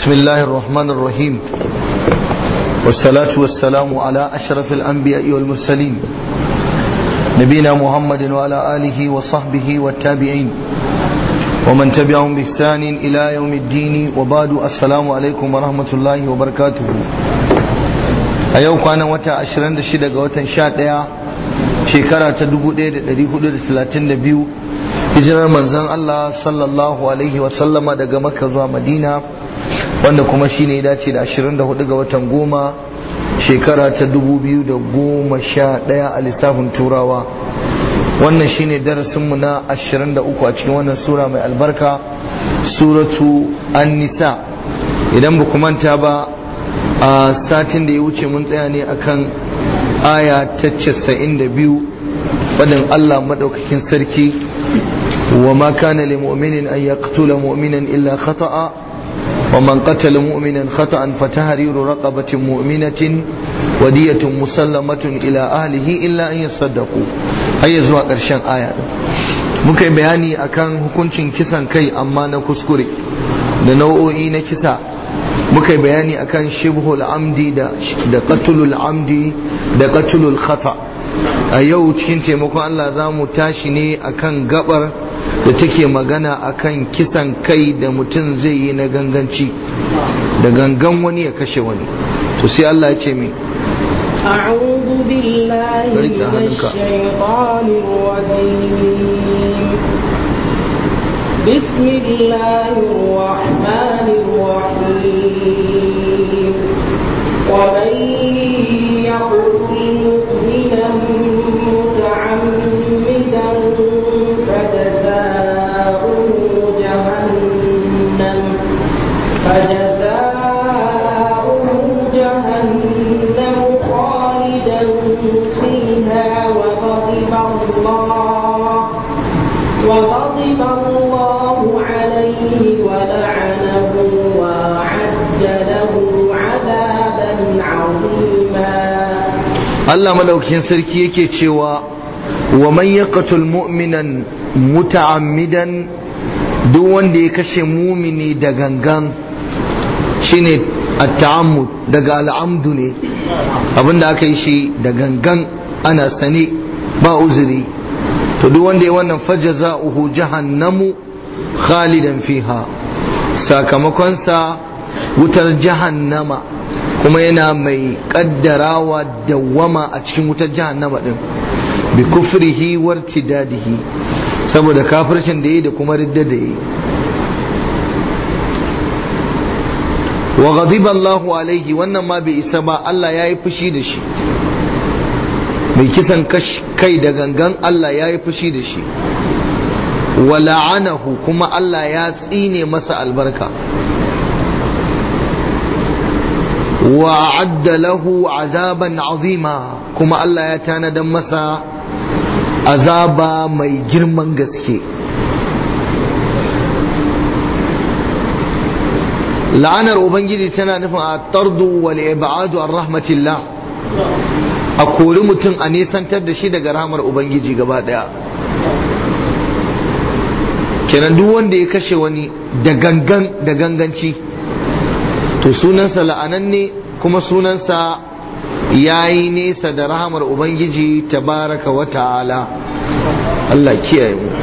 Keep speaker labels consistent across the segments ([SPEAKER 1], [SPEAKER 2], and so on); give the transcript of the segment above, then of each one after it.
[SPEAKER 1] بسم الله الرحمن الرحيم والصلاة والسلام على أشرف الأنبياء والمرسلين نبينا محمد وعلى آله وصحبه والتابعين ومن تبعهم بإحسان إلى يوم الدين وبعد السلام عليكم ورحمة الله وبركاته أيوة كان وتا أشرند شدة وتا شاد shekara ta 1432 hijirar manzon Allah sallallahu alaihi wasallama daga makka zuwa madina wanda kuma shine ya dace da 24 ga watan goma shekara ta 2011 a lissafin turawa wannan shine darasinmu na 23 a cikin wannan sura mai albarka suratu an-nisa idan ba manta ba a satin da ya wuce mun tsaya ne akan aya ta casa'in da biyu faɗin Allah maɗaukakin sarki wa ma kana li mu'minin an yaqtula mu'minan illa khata'a wa man qatala mu'minan khata'an fa tahriru raqabatin mu'minatin wa diyatun musallamatun ila ahlihi illa an yasaddaqu har zuwa ƙarshen aya din muka yi bayani akan hukuncin kisan kai amma na kuskure da nau'o'i na kisa muka yi bayani akan shibhul amdi da da qatlul amdi da qatlul khata a yau cikin taimakon Allah za mu tashi ne akan gabar da take magana akan kisan kai da mutum zai yi na ganganci da gangan wani ya kashe wani to sai Allah ya ce mai
[SPEAKER 2] أعوذ بالله من الشيطان الرجيم بسم الله الرحمن الرحيم ومن يقتل مؤمنا متعمدا فجزاؤه جهنم فجزاؤه جهنم خالدا فيها وغضب الله وغضب الله عليه ولعنه وأعد له عذابا عظيما
[SPEAKER 1] Allah madaukakin sarki yake cewa wa man yaqtul mu'minan muta'ammidan duk wanda ya kashe mumini da gangan shine at-ta'ammud daga al'amdu ne abinda aka yi shi da gangan ana sane ba uzuri to duk wanda ya wannan fajaza'uhu jahannamu khalidan fiha sakamakonsa wutar jahannama kuma yana mai kaddarawa dawwama a cikin wutar jahannama din bi kufrihi wartidadihi saboda kafircin da yi da kuma ridda da yi wa ghadiba Allahu alaihi wannan ma bai isa ba Allah ya yi fushi da shi mai kisan kai da gangan Allah ya yi fushi da shi wa la'anahu kuma Allah ya tsine masa albarka wa adda lahu azaban azima kuma Allah ya tanadan masa azaba mai girman gaske la'anar ubangiji tana nufin a tardu wal ibadu an rahmatillah a kori mutum a nisantar da shi daga rahmar ubangiji gaba daya kenan duk wanda ya kashe wani da gangan da ganganci to sunansa la'ananne kuma sunansa ya yi nesa da rahamar ubangiji tabaraka wa ta'ala Allah kiyaye mu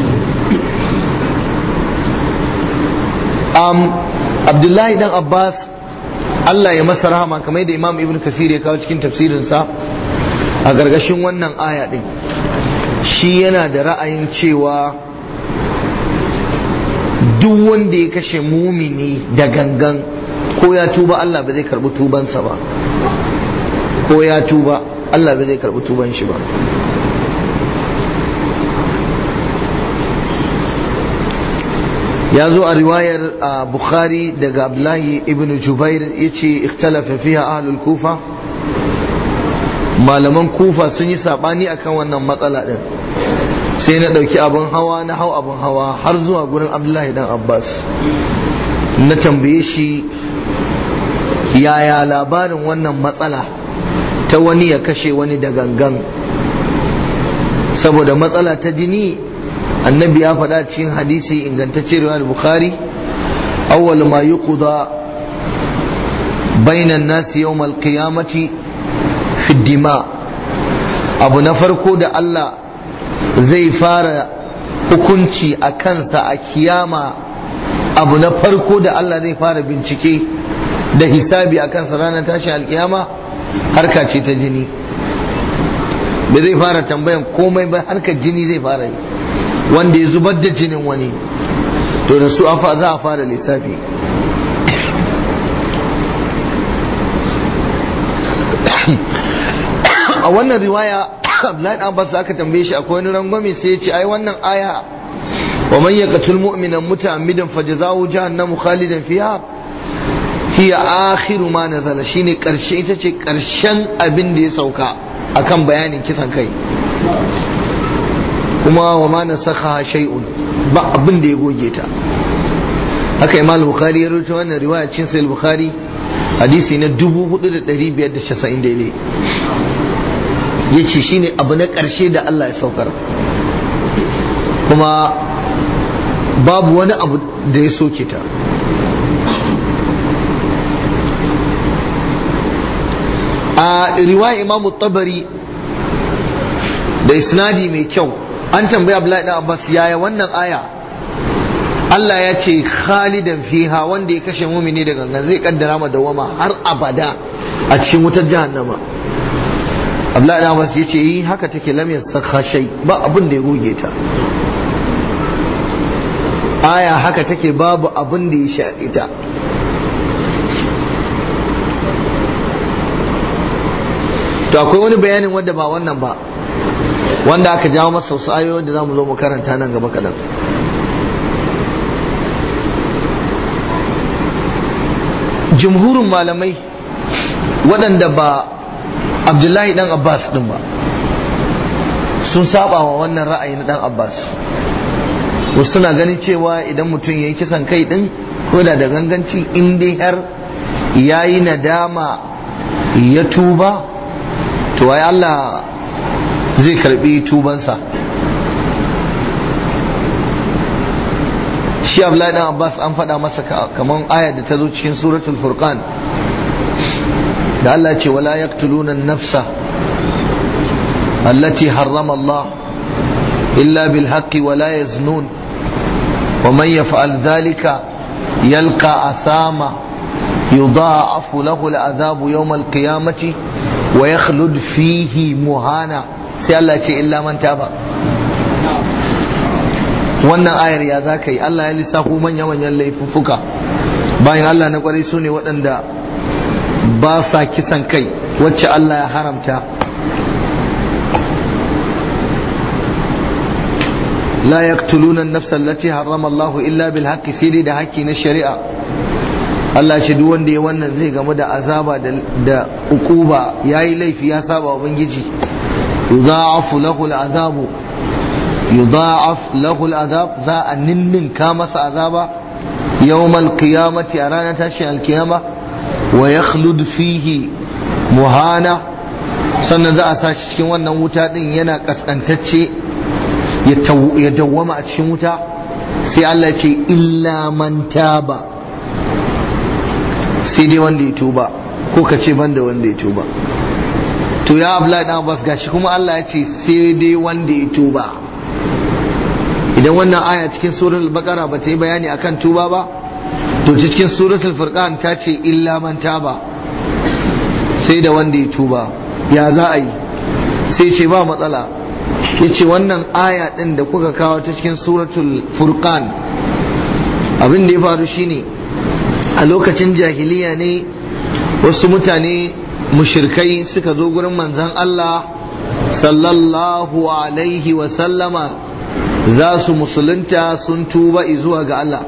[SPEAKER 1] um, abdullahi dan abbas Allah ya masa rahama kamar da imam ibn kasir ya kawo cikin tafsirinsa a gargashin wannan aya din shi yana da ra'ayin cewa duk wanda ya kashe mumini da gangan ko ya tuba Allah ba zai karbi tubansa ba ko ya tuba Allah ba zai karbi tuban shi ba ya zo a riwayar bukhari daga abdullahi ibn jubair ya ce ikhtalafa fiha ahlul kufa malaman kufa sun yi sabani akan wannan matsala din sai na ɗauki abin hawa na hau abin hawa har zuwa gurin abdullahi dan abbas na tambaye shi yaya labarin wannan matsala ta wani ya kashe wani da gangan saboda matsala ta jini annabi ya faɗa cikin hadisi ingantacce riwayar bukhari awwal ma yuqda bainan nasi yawmal qiyamati fi dima abu na farko da Allah zai fara hukunci a kansa a kiyama abu na farko da Allah zai fara bincike da hisabi a kansa ranar tashin alkiyama harka ce ta jini ba zai fara tambayan komai ba harkar jini zai fara yi wanda ya zubar da jinin wani to da su za a fara lissafi a wannan riwaya Abdullahi Abbas aka tambaye shi akwai wani rangwame sai ya ce ai wannan aya wa man yaqtul mu'mina muta'ammidan fajzahu jahannamu khalidan fiha hiya akhiru ma nazala shine karshe ita ce karshen abin da ya sauka akan bayanin kisan kai kuma wa ma nasakha shay'un ba abin da ya goge ta haka imam bukhari ya rubuta wannan riwaya cin sahih bukhari hadisi na 4590 daidai yace shine abu na karshe da Allah ya saukar kuma babu wani abu da ya soke ta a riwaya imamu tabari da isnadi mai kyau an tambaya Abdullahi dan Abbas yaya wannan aya Allah ya ce khalidan fiha wanda ya kashe mumini da gangan zai kaddara ma dawama har abada a cikin wutar jahannama Abdullahi dan Abbas ya ce yi haka take lam yasakha shay ba abin da ya goge ta aya haka take babu abin da ya shaɗe ta to akwai wani bayanin wanda ba wannan ba wanda aka jawo masa wasu ayoyi da za mu zo mu karanta nan gaba kaɗan jumhurin malamai waɗanda ba abdullahi ɗan abbas ɗin ba sun saba wa wannan ra'ayi na ɗan abbas wasu suna ganin cewa idan mutum ya yi kisan kai ɗin ko da da ganganci in dai har ya yi nadama ya tuba to ai Allah zai karbi tubansa shi Abdullahi dan Abbas an faɗa masa kamar aya da ta zo cikin suratul furqan da Allah ce wala yaqtuluna an-nafsa allati harrama Allah illa bil haqqi wala yaznun wa man yaf'al dhalika yalqa athama يضاعف له العذاب يوم القيامة ويخلد فيه مهانا sai Allah ce illa man taba wannan ayar ya za ka yi Allah ya lissafo manya-manyan laifuffuka bayan Allah na kwarai su ne waɗanda ba sa kisan kai wacce Allah ya haramta la yaqtuluna an-nafsa allati harrama Allah illa bil haqqi sai da haƙƙi na shari'a Allah ce duk wanda ya wannan zai gamu da azaba da ukuba yayi laifi ya saba wa ubangiji yudha'afu lahu al'adabu yudha'af lahu al'adab za a ninninka masa azaba yawmal qiyamati a ranar tashin alkiyama wa yakhlud fihi muhana sannan za a sa shi cikin wannan wuta din yana kaskantacce ya dawwama a cikin wuta sai Allah ce illa man taba sai dai wanda ya tuba ko ka ce banda wanda ya tuba to ya abla dan abbas gashi kuma Allah ya ce sai dai wanda ya tuba idan wannan aya cikin suratul baqara ba ta yi bayani akan tuba ba to cikin suratul furqan ta ce illa man taba sai da wanda ya tuba ya za a yi sai ce ba matsala ya ce wannan aya ɗin da kuka kawo ta cikin suratul furqan abin da ya faru shine a lokacin jahiliya ne wasu mutane mushirkai suka zo gurin manzan Allah sallallahu alaihi wa sallama za su musulunta sun tuba zuwa ga Allah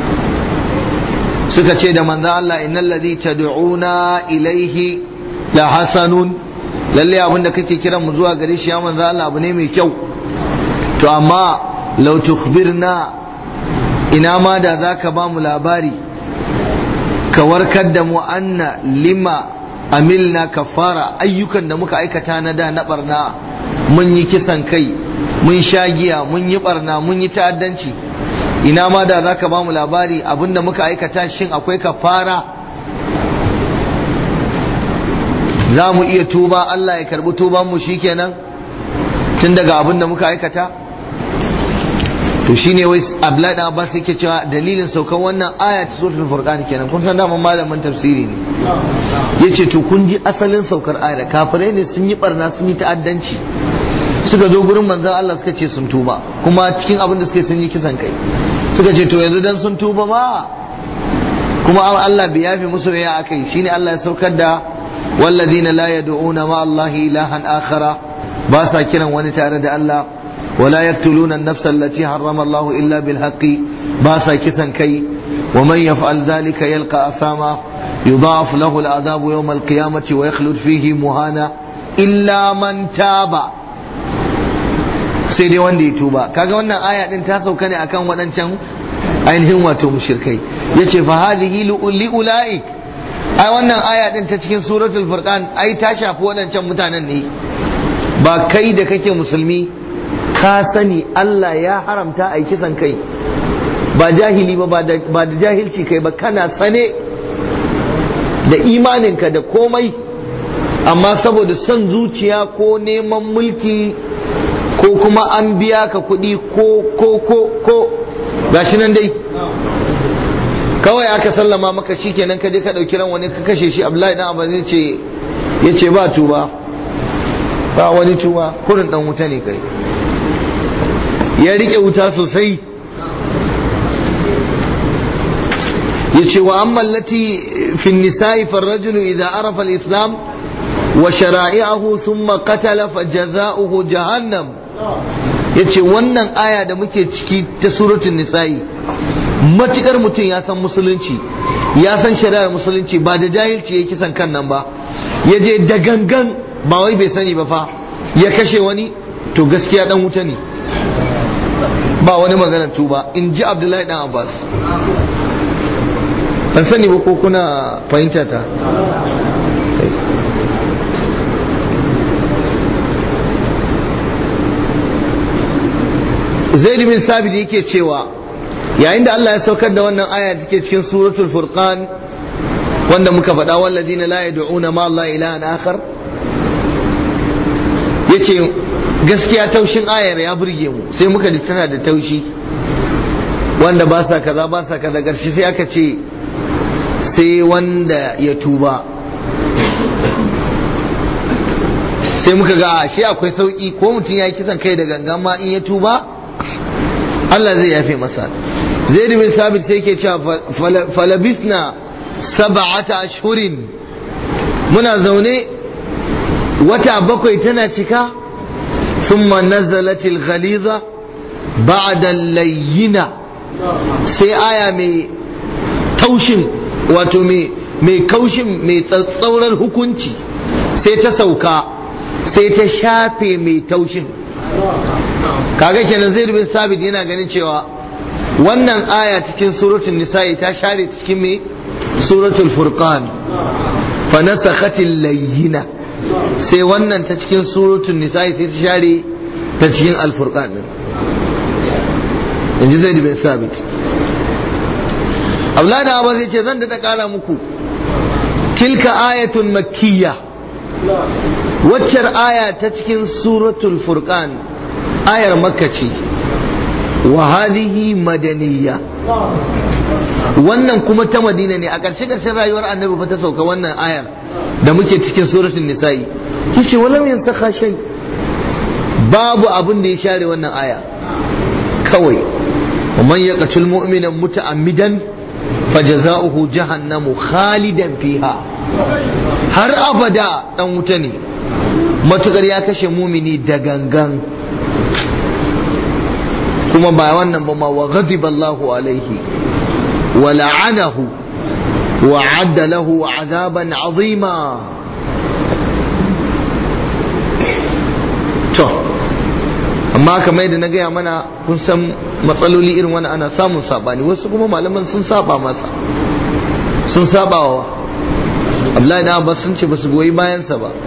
[SPEAKER 1] suka ce da manzan Allah innal ladhi tad'una ilaihi la hasanun lalle abin da kake kiran mu zuwa gare shi ya manzan Allah abu ne mai kyau to amma law tukhbirna ina ma da zaka ba mu labari ka warkar da mu anna lima amilna kafara ayyukan da muka aikata na da na barna mun yi kisan kai mun sha giya mun yi barna mun yi ta'addanci ina ma da za ka ba mu labari abinda muka aikata shin akwai kafara za mu iya tuba Allah ya karbi tuban mu shikenan tun daga abin da muka aikata to shine wai Abdullahi dan Abbas yake cewa dalilin saukan wannan aya ta suratul furqan kenan kun san dama malamin tafsiri ne yace to kun ji asalin saukar ayar kafirai ne sun yi barna sun yi ta'addanci suka zo gurin manzon Allah suka ce sun tuba kuma cikin abin da suka sun yi kisan kai suka ce to yanzu dan sun tuba ma kuma Allah bai yafi musu ya akai shine Allah ya saukar da walladina la yad'una ma Allah ilahan akhara ba sa kiran wani tare da Allah ولا يقتلون النفس التي حرم الله إلا بالحق باسا كسا كي ومن يفعل ذلك يلقى أثاما يضاعف له العذاب يوم القيامة ويخلد فيه مهانا إلا من تاب sai dai wanda ya tuba kaga wannan aya din ta sauka ne akan waɗancan ainihin wato mushrikai yace fa hadhihi li ulaik ai wannan aya din ta cikin suratul furqan ai ta shafi waɗancan mutanen ne ba kai da kake musulmi ka sani Allah ya haramta a kisan kai ba jahili ba ba da jahilci kai ba kana sane da imaninka da komai amma saboda son zuciya ko neman mulki ko kuma an biya ka kuɗi ko ko ko ko gashi nan dai kawai aka sallama maka shikenan ka je ka ɗauki ran wani ka kashe shi Abdullahi dan Abbas yace yace ba tuba ba wani tuba kurin dan wuta ne kai ya rike wuta sosai yace wa amma allati fi nisa'i fa ar-rajulu idha arafa al-islam wa shara'i'ahu thumma qatala fa jazaohu jahannam yace wannan aya da muke ciki ta suratul nisa'i matukar mutum ya san musulunci ya san shari'ar musulunci ba da jahilci ya kisan kan nan ba ya je da gangan ba wai bai sani ba fa ya kashe wani to gaskiya dan wuta ne ba wani maganar tuba in ji abdullahi dan abbas ban sani ba ko kuna fahimta ta zaid bin sabit yake cewa yayin da Allah ya saukar da wannan aya take cikin suratul furqan wanda muka faɗa walladina la yad'una ma Allah ilahan akhar yace gaskiya taushin ayar ya burge mu sai muka ji tana da taushi wanda ba sa kaza ba sa kaza ƙarshe sai aka ce sai wanda ya tuba sai muka ga shi akwai sauki ko mutum ya yi kisan kai da gangan ma in ya tuba Allah zai yafe masa zaid bin sabit sai yake cewa falabisna sab'ata ashhurin muna zaune wata bakwai tana cika thumma nazalat al-ghaliza ba'da al-layyina sai aya mai taushin wato mai kaushin mai tsatsaurar hukunci sai ta sauka sai ta shafe mai taushin kaga kenan zai bin sabit yana ganin cewa wannan aya cikin suratul nisa'i ta share cikin mai suratul furqan fa nasakhatil layyina sai wannan ta cikin suratul nisa'i sai ta share ta cikin al-furqan din inji zaid bin sabit Abdullahi da Abbas yace zan da kara muku tilka ayatun makkiyya waccar aya ta cikin suratul furqan ayar makka ce wa hadhihi madaniyya wannan kuma ta madina ne a ƙarshe ƙarshen rayuwar annabi fa ta sauka wannan ayar da muke cikin suratul nisa'i yace walam yansakha shay babu abin da ya share wannan aya kawai ومن يقتل مؤمنا متعمدا فجزاؤه جهنم خالدا فيها har abada dan wuta ne matukar ya kashe mumini da gangan kuma ba wannan ba ma wa ghadiba Allahu alaihi wa la'anahu wa adda lahu azaban azima to amma kamar yadda na gaya mana kun san matsaloli irin wani ana samun sabani wasu kuma malaman sun saba masa sun saba wa Abdullahi da Abbas sun ce ba su goyi bayansa ba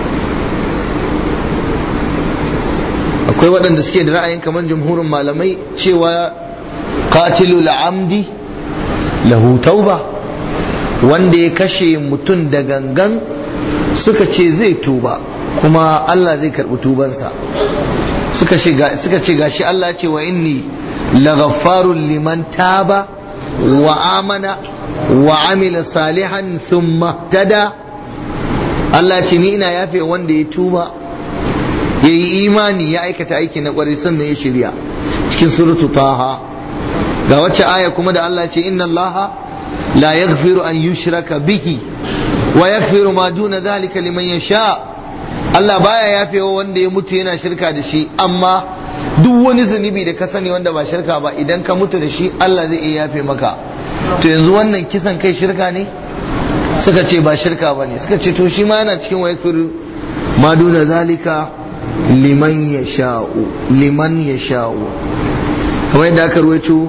[SPEAKER 1] akwai waɗanda suke da ra'ayin kamar jumhurin malamai cewa qatilul amdi lahu tauba wanda ya kashe mutum da gangan suka ce zai tuba kuma Allah zai karɓi tubansa suka ce gashi Allah ce wa inni laghaffarun liman taba wa amana wa amila salihan thumma tada Allah ce ni ina yafe wanda ya tuba ya yi imani ya aikata aiki na kwarai sannan ya shirya cikin suratu taha ga wacce aya kuma da Allah ce inna Allah la yaghfiru an yushraka bihi wa yaghfiru ma duna dhalika liman yasha Allah baya yafewa wanda ya mutu yana shirka da shi amma duk wani zunubi da ka sani wanda ba shirka ba idan ka mutu da shi Allah zai iya yafe maka to yanzu wannan kisan kai shirka ne suka ce ba shirka ba ne suka ce to shi ma yana cikin wa yaghfiru ma duna dhalika liman yasha'u liman yasha'u kamar yadda aka ruwaito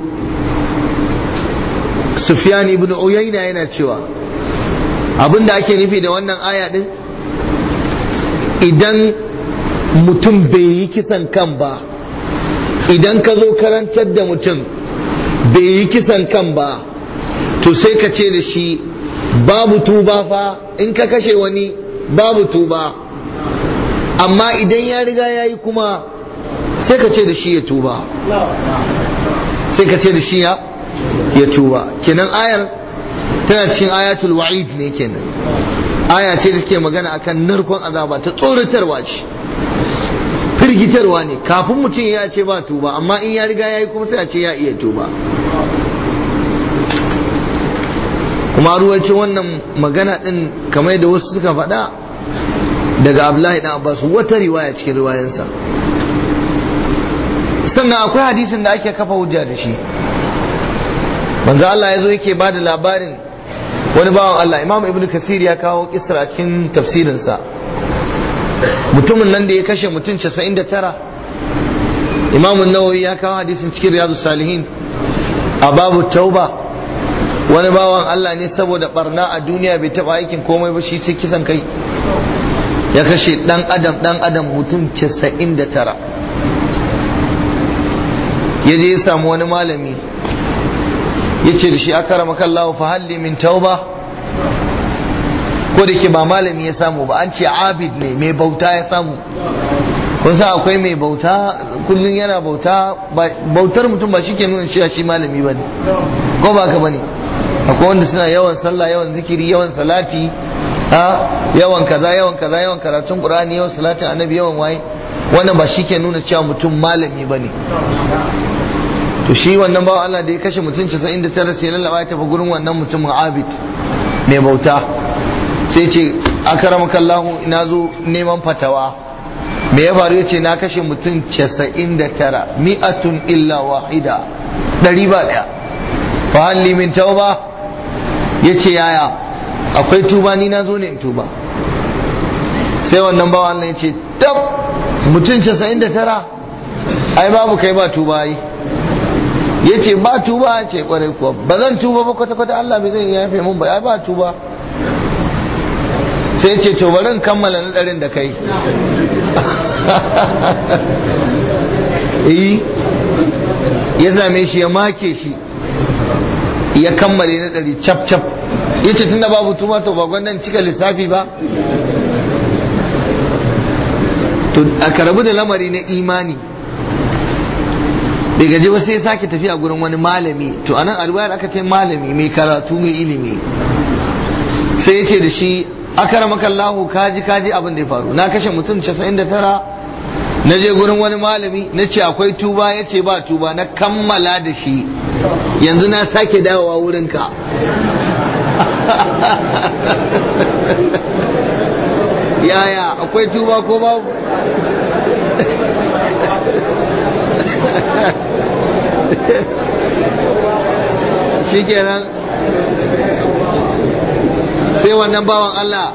[SPEAKER 1] Sufyan ibn Uyayna yana cewa abin da ake nufi da wannan aya din idan mutum bai yi kisan kan ba idan ka zo karantar da mutum bai yi kisan kan ba to sai ka ce da shi babu tuba fa in ka kashe wani babu tuba amma idan ya riga ya yi kuma sai ka ce da shi ya tuba sai ka ce da shi ya ya tuba kenan ayar tana cikin ayatul wa'id ne kenan aya ce da take magana akan narkon azaba ta tsoratarwa ce firgitarwa ne kafin mutum ya ce ba tuba amma in ya riga ya yi kuma sai a ce ya iya tuba kuma ruwacin wannan magana din kamar da wasu suka faɗa daga Abdullahi dan Abbas wata riwaya cikin riwayansa sannan akwai hadisin da ake kafa hujja da shi manzo Allah ya zo yake ba da labarin wani bawan Allah Imam Ibn Kasir ya kawo kisra a cikin tafsirinsa mutumin nan da ya kashe mutum 99 Imam Nawawi ya kawo hadisin cikin Riyadus Salihin a babu tauba wani bawan Allah ne saboda barna a duniya bai taba aikin komai ba shi sai kisan kai ya kashe dan adam dan adam mutum 99 ya je ya samu wani malami ya ce da shi aka rama kallahu fa halli min tauba ko da ke ba malami ya samu ba an ce abid ne mai bauta ya samu kun sa akwai mai bauta kullum yana bauta bautar mutum ba shi ke nuna cewa shi malami ba ne ko ba ka ba ne akwai wanda suna yawan sallah yawan zikiri yawan salati ha yawan kaza yawan kaza yawan karatun qur'ani yawan salatin annabi yawan waye wannan ba shi ke nuna cewa mutum malami ba ne to shi wannan bawa Allah da ya kashe mutum 99 sai lallaba ya tafi gurin wannan mutumin abid mai bauta sai ce akaramaka Allah ina zo neman fatawa me ya faru yace na kashe mutum 99 mi'atun illa wahida ɗari ba ɗaya fa halli min tauba yace yaya akwai tuba ni na zo ne in tuba sai wannan bawa Allah yace tab mutum 99 ai babu kai ba tuba yi ya ce ba tuba ce kwarai kuwa ba zan tuba ba kwata-kwata Allah bai zai yafe mun ba ba tuba sai ce to bari in kammala nadarin da kai eh ya zame shi ya make shi ya kammale nadari cap cap ya ce tunda babu tuba to ba gwandan cika lissafi ba to a karabu da lamari na imani bai gaji ba sai ya sake tafiya gurin wani malami to anan alwayar aka ce malami mai karatu mai ilimi sai ya ce da shi akaramaka Allahu kaji kaji abin da ya faru na kashe mutum 99 na je gurin wani malami na ce akwai tuba ya ce ba tuba na kammala da shi yanzu na sake dawowa wurinka yaya akwai tuba ko babu shikenan sai wannan bawan Allah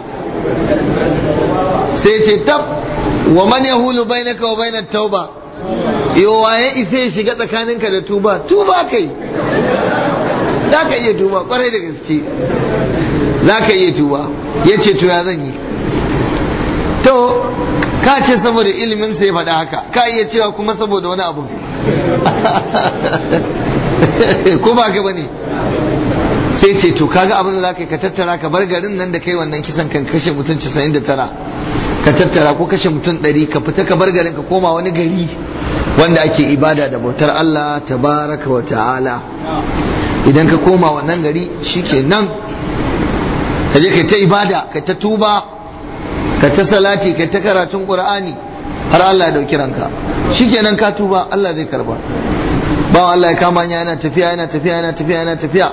[SPEAKER 1] sai ce tab wa man yahulu bainaka wa bainat tauba yo waye isa ya shiga tsakaninka da tuba tuba kai za ka iya tuba kwarai da gaske za ka iya tuba ya ce to ya zan yi to ka ce saboda ilimin sai faɗa haka ka iya cewa kuma saboda wani abu ko ba ka bane sai ce to kaga abin da zaka ka tattara ka bar garin nan da kai wannan kisan kan kashe mutum 99 ka tattara ko kashe mutum 100 ka fita ka bar garin ka koma wani gari wanda ake ibada da bautar Allah tabaraka wa ta'ala idan ka koma wannan gari shikenan ka je kai ta ibada ka ta tuba ka ta salati ka ta karatun qur'ani har Allah ya dauki ranka shikenan ka tuba Allah zai karba ba Allah ya kama yana tafiya yana tafiya yana tafiya yana tafiya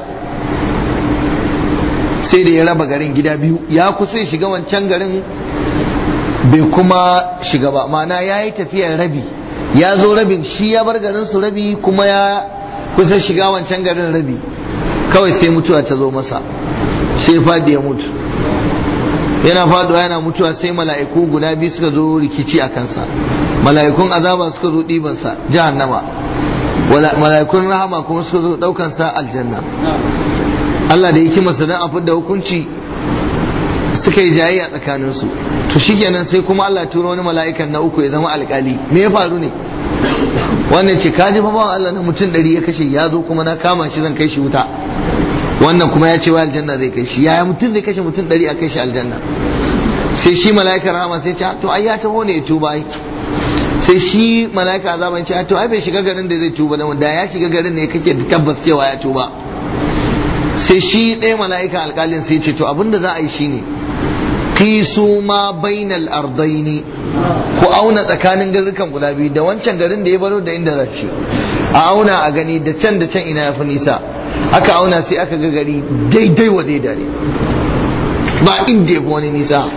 [SPEAKER 1] sai da ya raba garin gida biyu ya kusa ya shiga wancan garin bai kuma shiga ba ma'ana ya yi tafiyar rabi ya zo rabin shi ya bar garin su rabi kuma ya kusa shiga wancan garin rabi kawai sai mutuwa ta zo masa sai fadi ya mutu yana faduwa yana mutuwa sai mala'iku guda biyu suka zo rikici a kansa mala'ikun azaba suka zo ɗibansa jahannama mala'ikun rahama kuma suka zo ɗaukansa aljanna Allah da yake masa dan a fidda hukunci suka yi jayayya tsakaninsu to shikenan sai kuma Allah turo wani mala'ikan na uku ya zama alkali me ya faru ne wannan ce kaji fa bawan Allah na mutum ɗari ya kashe ya zo kuma na kama shi zan kai shi wuta wannan kuma ya ce wa aljanna zai kai shi yaya mutum zai kashe mutum ɗari a kai shi aljanna sai shi mala'ikar rahama sai ce to ai ya taho ne ya tuba ai sai shi mala'ika azaban ce to ai bai shiga garin da zai tuba da ya shiga garin ne kake da tabbas cewa ya tuba sai shi ɗaya mala'ika alƙalin sai ce to abinda za a yi shine kisu ma bainal ardaini ku auna tsakanin garurukan guda biyu da wancan garin da ya baro da inda za ci a auna a gani da can da can ina ya fi nisa aka auna sai aka ga gari daidai wa daidai ne ba inda ya fi wani nisa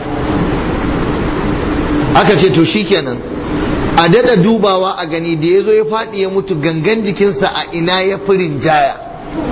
[SPEAKER 1] aka ce to shikenan a daɗa dubawa a gani da ya zo ya faɗi ya mutu gangan jikinsa a ina ya fi rinjaya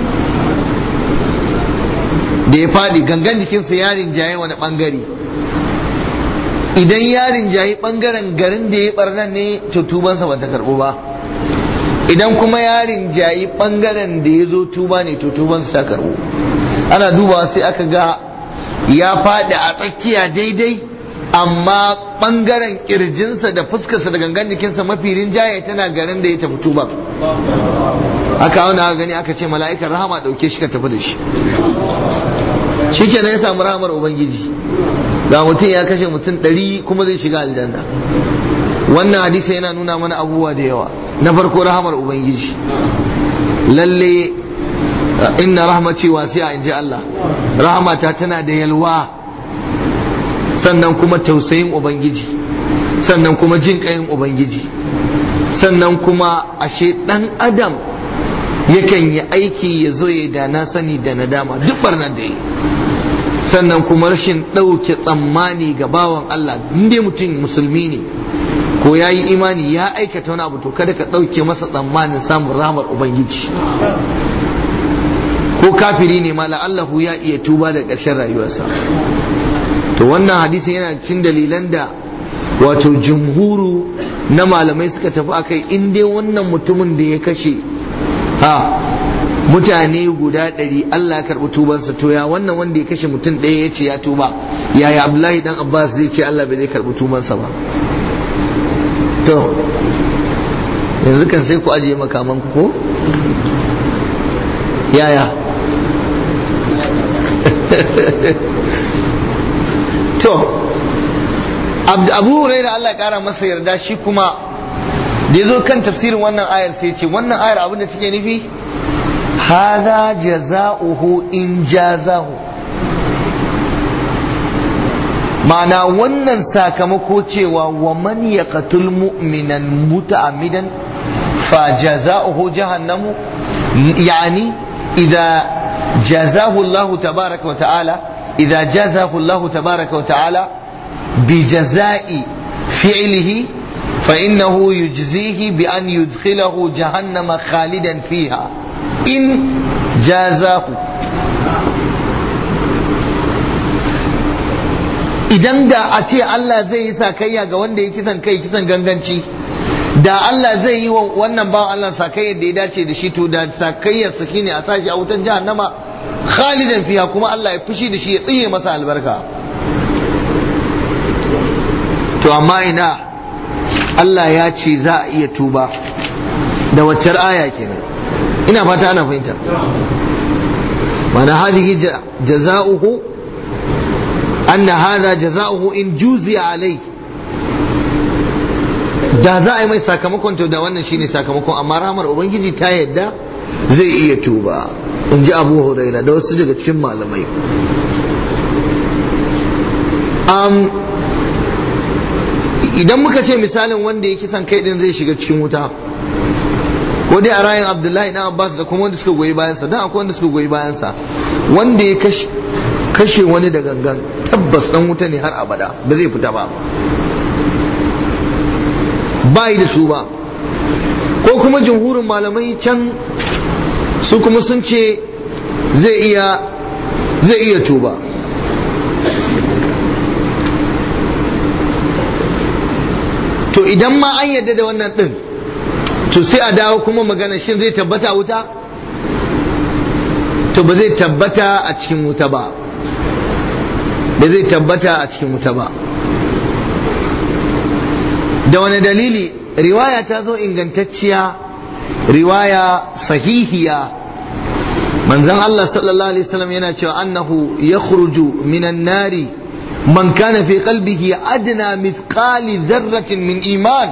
[SPEAKER 1] da ya faɗi gangan jikinsa ya rinjaye wani ɓangare idan ya rinjaye ɓangaren garin da ya ɓarnan ne to tubansa ba ta karɓo ba idan kuma ya rinjaye ɓangaren da ya zo tuba ne to tubansa ta karɓo ana dubawa sai aka ga ya faɗi a tsakiya daidai amma ɓangaren ƙirjinsa da fuskarsa da gangan jikinsa mafi rinjaye tana garin da ya tafi tuba aka auna gani aka ce mala'ikan rahama ɗauke shi ka tafi da shi shi kenan ya samu rahamar ubangiji ga mutum ya kashe mutum ɗari kuma zai shiga aljanna wannan hadisi yana nuna mana abubuwa da yawa na farko rahamar ubangiji lalle inna rahmaci wasi'a in ji Allah rahamata tana da yalwa sannan kuma tausayin ubangiji sannan kuma jin ƙayin ubangiji sannan kuma ashe ɗan adam yakan yi aiki ya zo ya da na sani da nadama duk barnar da yi sannan kuma rashin ɗauke tsammani ga bawan Allah inda mutum musulmi ne ko ya yi imani ya aikata wani abu to kada ka ɗauke masa tsammanin samun rahmar ubangiji ko kafiri ne ma la'allahu ya iya tuba da ƙarshen rayuwarsa to wannan hadisin yana cikin dalilan da wato jumhuru na malamai suka tafi akai in dai wannan mutumin da ya kashe ha mutane guda ɗari Allah ya karɓi tubansa to ya wannan wanda ya kashe mutum ɗaya ya ce ya tuba yaya Abdullahi dan Abbas zai ce Allah bai zai karɓi tubansa ba to yanzu kan sai ku ajiye makaman ku ko yaya to abu huraira Allah ya kara masa yarda shi kuma da ya zo kan tafsirin wannan ayar sai ce wannan ayar abin da take nufi hada jaza'uhu in jazahu ma'ana wannan sakamako cewa wa man yaqtul mu'minan muta'ammidan fa jaza'uhu jahannamu yani idza jazahu Allah tabaraka wa ta'ala idza jazahu Allah tabaraka wa ta'ala بجزاء فعله فإنه يجزيه بأن يدخله جهنم خالدا فيها إن جازاه idan da a ce Allah zai yi sakayya ga wanda ya kisan kai kisan ganganci da Allah zai yi wa wannan bawan Allah sakayyar da ya dace da shi to da sakayyarsa shine a sashi a wutan jahannama khalidan fiha kuma Allah ya fushi da shi ya tsire masa albarka to amma ina Allah ya ce za a iya tuba da waccar aya kenan ina fata ana fahimta mana hadhihi jaza'uhu anna hadha jaza'uhu in juziya alai da za a yi mai sakamakon to da wannan shine sakamakon amma ramar ubangiji ta yadda zai iya tuba in ji abu huraira da wasu daga cikin malamai idan muka ce misalin wanda ya kisan kai din zai shiga cikin wuta ko dai a rayin abdullahi dan abbas da kuma wanda suka goyi bayansa dan akwai wanda suka goyi bayansa wanda ya kashe wani da gangan tabbas dan wuta ne har abada ba zai fita ba ba yi da su ba ko kuma jumhurin malamai can su kuma sun ce zai iya zai iya tuba to idan ma an yadda da wannan din to sai a dawo kuma magana shin zai tabbata wuta to ba zai tabbata a cikin wuta ba ba zai tabbata a cikin wuta ba da wani dalili riwaya ta zo ingantacciya riwaya sahihiya manzon Allah sallallahu alaihi wasallam yana cewa annahu yakhruju minan nari man kana fi qalbihi adna mithqali dharratin min iman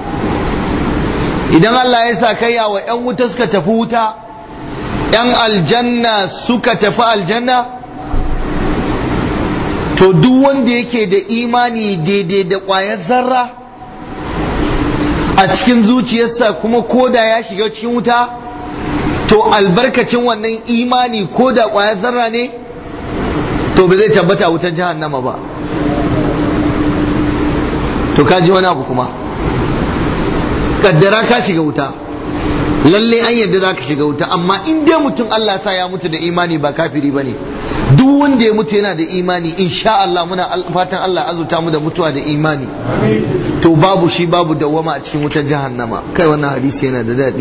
[SPEAKER 1] idan Allah ya sa kai wa yan wuta suka tafi wuta yan aljanna suka tafi aljanna to duk wanda yake da imani daidai da ƙwayar zarra a cikin zuciyarsa kuma koda ya shiga cikin wuta to albarkacin wannan imani koda ƙwayar zarra ne to ba zai tabbata wutar jahannama ba to ka ji wani abu kuma kaddara ka shiga wuta lalle an yadda za ka shiga wuta amma in dai mutum Allah sa ya mutu da imani ba kafiri ba ne duk wanda ya mutu yana da imani insha Allah muna fatan Allah azuta mu da mutuwa da imani to babu shi babu dawwama a cikin wutar jahannama kai wannan hadisi yana da daɗi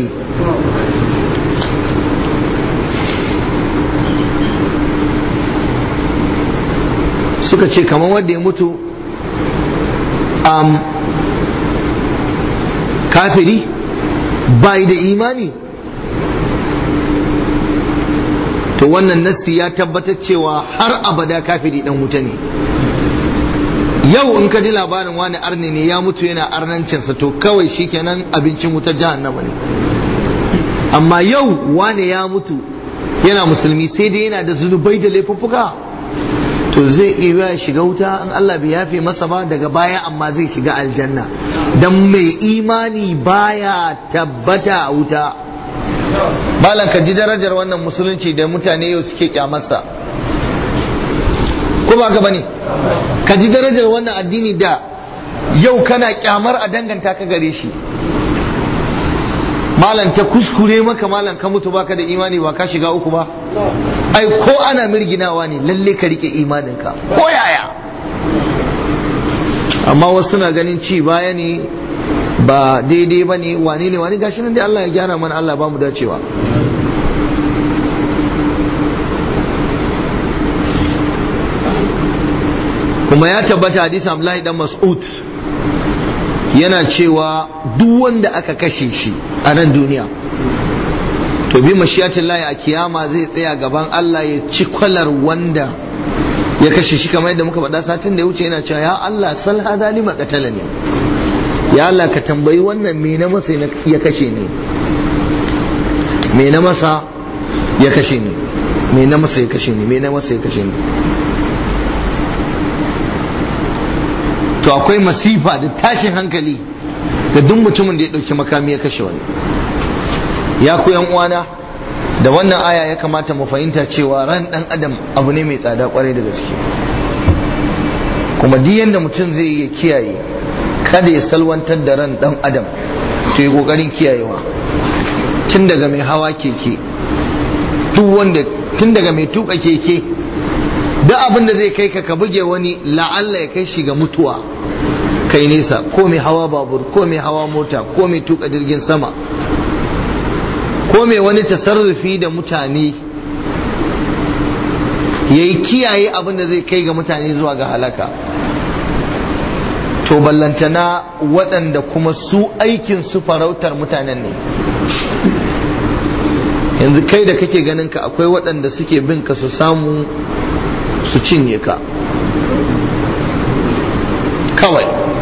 [SPEAKER 1] suka ce kamar wanda ya mutu um, kafiri bai da imani to wannan nassi ya tabbatar cewa har abada kafiri dan wuta ne yau in ka ji labarin wani arni ne ya mutu yana arnancinsa to kawai shikenan abincin wutar jahannama ne amma yau wani ya mutu yana musulmi sai dai yana da zunubai da laifuffuka to zai iya shiga wuta in Allah bai yafe masa ba daga baya amma zai shiga aljanna dan mai imani baya tabbata a wuta malam ka ji darajar wannan musulunci da mutane yau suke kyamarsa ko ba ka bane ka ji darajar wannan addini da yau kana kyamar a danganta ka gare shi malam ta kuskure maka malam ka mutu baka da imani ba ka shiga uku ba ai ko ana mirginawa ne lalle ka rike imaninka ko yaya amma wasu na ganin ci baya ne ba daidai ba ne wane ne wani gashi nan dai Allah ya gyara mana Allah ba mu dacewa kuma ya tabbata hadisi Abdullahi dan Mas'ud yana cewa duk wanda aka kashe shi a nan duniya to bi mashiyatin layi a kiyama zai tsaya gaban Allah ya ci kwalar wanda ya kashe shi kamar yadda muka faɗa satin da ya wuce yana cewa ya Allah sal hada lima qatala ne ya Allah ka tambayi wannan me na masa ya kashe ni me na masa ya kashe ni me na masa ya kashe ni me na masa ya kashe ni to akwai masifa da tashin hankali ga duk mutumin da ya ɗauki makami ya kashe wani ya ku yan uwana da wannan aya ya kamata mu fahimta cewa ran dan adam abu ne mai tsada kwarai da gaske kuma duk yanda mutum zai yi kiyaye kada ya salwantar da ran dan adam to yi kokarin kiyayewa tun daga mai hawa keke duk wanda tun daga mai tuka keke duk abin da zai kai ka ka buge wani la'alla ya kai shi ga mutuwa kai nesa ko mai hawa babur ko mai hawa mota ko mai tuka jirgin sama ko mai wani tasarrufi da mutane ya yi kiyaye abin da zai kai ga mutane zuwa ga halaka to ballantana waɗanda kuma su aikin su farautar mutanen ne yanzu kai da kake ganin ka akwai waɗanda suke bin ka su samu su cinye ka kawai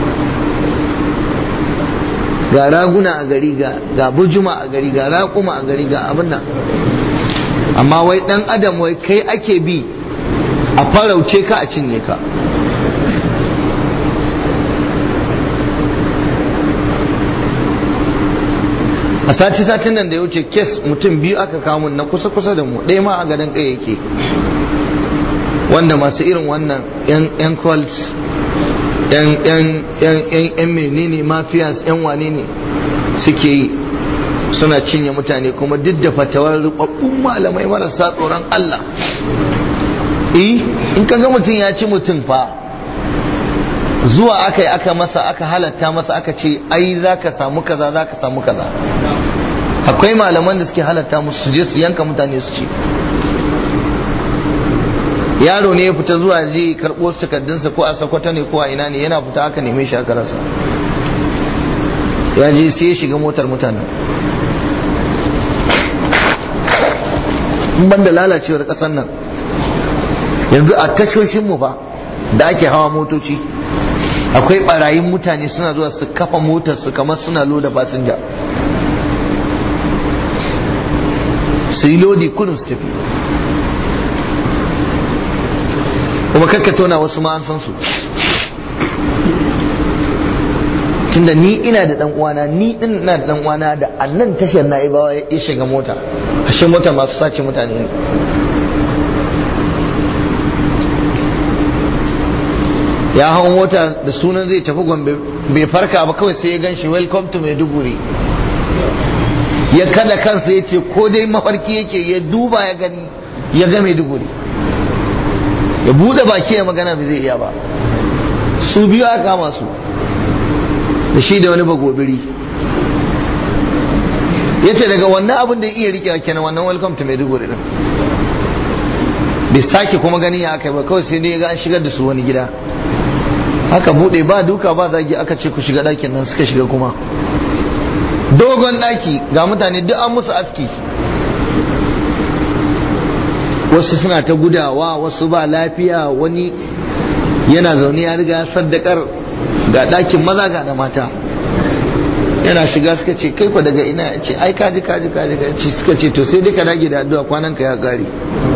[SPEAKER 1] ga raguna a gari ga bujuma a gari ga raƙuma a gari ga abin nan amma wai ɗan adam wai kai ake bi a farauce ka a cinye ka a sati satin nan da ya wuce kes mutum biyu aka kamun na kusa kusa da mu ɗaya ma a gadon kai yake wanda masu irin wannan yan cults yan yan yan yan menene mafias yan wane ne suke yi suna cinye mutane kuma duk da fatawar rubabbun malamai marasa tsoron Allah eh in ka ga mutum ya ci mutum fa zuwa aka yi aka masa aka halatta masa aka ce ai za ka samu kaza za ka samu kaza akwai malaman da suke halatta musu su je su yanka mutane su ci yaro ne ya fita zuwa je karɓo su takardunsa ko a sakwata ne ko a ina ne yana fita aka neme shi aka rasa ya je sai ya shiga motar mutane ban da lalacewar ƙasar nan yanzu a tashoshinmu fa da ake hawa motoci akwai barayin mutane suna zuwa su kafa motar su kamar suna loda fasinja su yi lodi kudin su tafi kuma kakka tona wasu ma an san su tunda ni ina da dan uwana ni din ina da dan uwana da annan tashar na ibawa ya shiga mota ashe mota masu sace mutane ne ya hau mota da sunan zai tafi gombe bai farka ba kawai sai ya gan shi welcome to maiduguri ya kada kansa ya ce ko dai mafarki yake ya duba ya gani ya ga maiduguri ya bude baki ya magana bai zai iya ba su biyu aka kama su da shi da wani bagobiri ya ce daga wannan abin da iya rikewa kenan wannan welcome to maiduguri din bai sake kuma ganin ya aka yi ba kawai sai dai ga an shigar da su wani gida aka bude ba duka ba zagi aka ce ku shiga ɗakin nan suka shiga kuma dogon ɗaki ga mutane duk an musu aski wasu suna ta gudawa wasu ba lafiya wani yana zaune ya riga saddakar ga ɗakin maza ga na mata yana shiga suka ce kai ku daga ina ya ce ai kaji kaji kaji kaji suka ce to sai dai ka dage da addu'a kwanan ka ya gari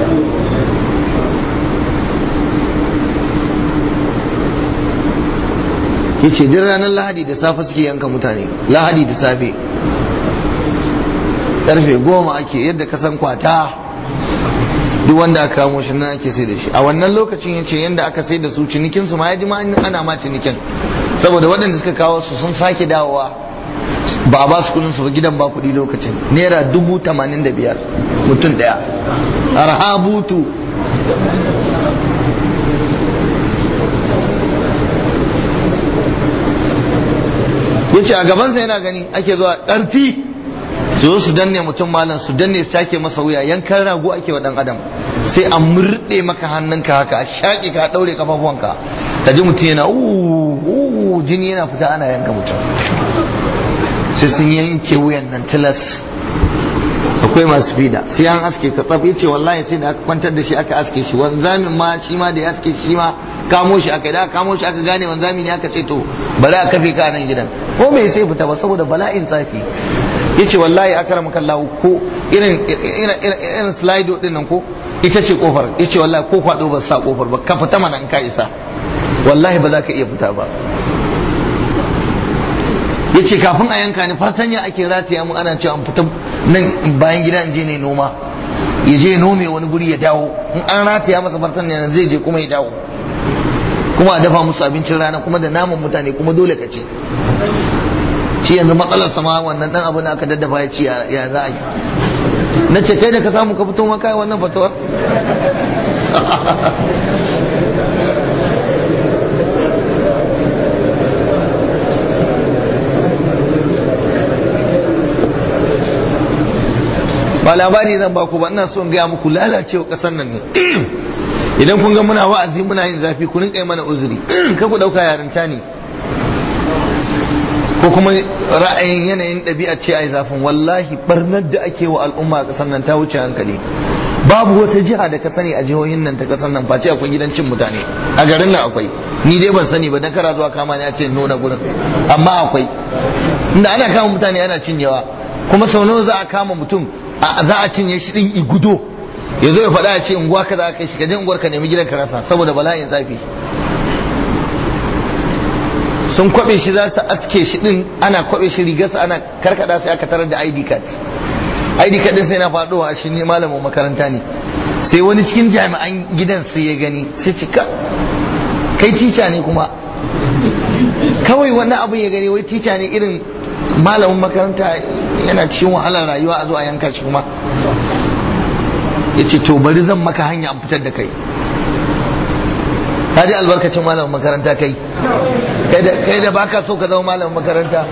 [SPEAKER 1] yace duk ranar lahadi da safe suke yanka mutane lahadi da safe karfe goma ake yadda ka san kwata duk wanda aka kamo shi nan ake sai da shi a wannan lokacin yace yadda aka sai da su cinikin su ma ya ji ma ana ma cinikin saboda waɗanda suka kawo su sun sake dawowa ba a ba su kudin su ba gidan ba kuɗi lokacin naira dubu tamanin da biyar mutum ɗaya arhabutu ya ce a gabansa yana gani ake zuwa ƙarfi su zo su danne mutum malam su danne su take masa wuya yankan rago ake wa ɗan adam sai a murɗe maka hannunka haka a shaƙe ka ɗaure kafafuwanka ka ji mutum yana uuu jini yana fita ana yanka mutum sai sun yanke wuyan nan tilas akwai masu fida sai an aske ka tsaf yace wallahi sai da aka kwantar da shi aka aske shi wanzamin ma shi ma da ya aske shi ma kamo shi aka da kamo shi aka gane wanzami ne aka ce to bari a kafe ka nan gidan ko bai sai fita ba saboda bala'in tsafi yace wallahi akramaka Allah ko irin irin irin slido din nan ko ita ce kofar yace wallahi ko kwado ba sa kofar ba ka fita mana in ka isa wallahi ba za ka iya fita ba ya ce kafin a yanka ni fatanya ake rataya mu ana cewa an fita nan bayan gida in je ne noma ya je nome wani guri ya dawo in an rataya masa fatanya zai je kuma ya dawo kuma a dafa musu abincin rana kuma da naman mutane kuma dole ka ce shi yanzu matsalar sama wannan dan abu da aka daddafa ya ce ya za a yi na ce kai da ka samu ka fito maka wannan fatawar ba labari zan ba ku ba ina son gaya muku lalacewa kasar nan ne idan kun ga muna wa'azi muna yin zafi ku rinka yi mana uzuri ka ku dauka yarinta ne ko kuma ra'ayin yanayin ɗabi'a ce a zafin wallahi barnar da ake wa al'umma a ƙasar nan ta wuce hankali babu wata jiha da ka sani a jihohin nan ta ƙasar nan face akwai gidan cin mutane a garin nan akwai ni dai ban sani ba dan kara zuwa kama ne a ce nuna gurin amma akwai inda ana kama mutane ana cinyewa kuma sau nawa za a kama mutum za a cinye shi din igudo ya zo ya faɗa ya ce unguwa ka za ka shi ka je unguwar ka nemi gidan ka rasa saboda bala'in zafi sun kwabe shi za su aske shi din ana kwabe shi rigarsa ana karkada sai aka tarar da ID card ID card din sai na faɗowa a shi ne malamin makaranta ne sai wani cikin jami'an gidan sai ya gani sai cika kai tica ne kuma kawai wannan abin ya gani wai tica ne irin malamin makaranta yana cikin wahalar rayuwa a zo a yanka shi kuma ya ce to bari zan maka hanya an fitar da kai ka ji albarkacin malamin makaranta kai kai da baka so ka zama malamin makaranta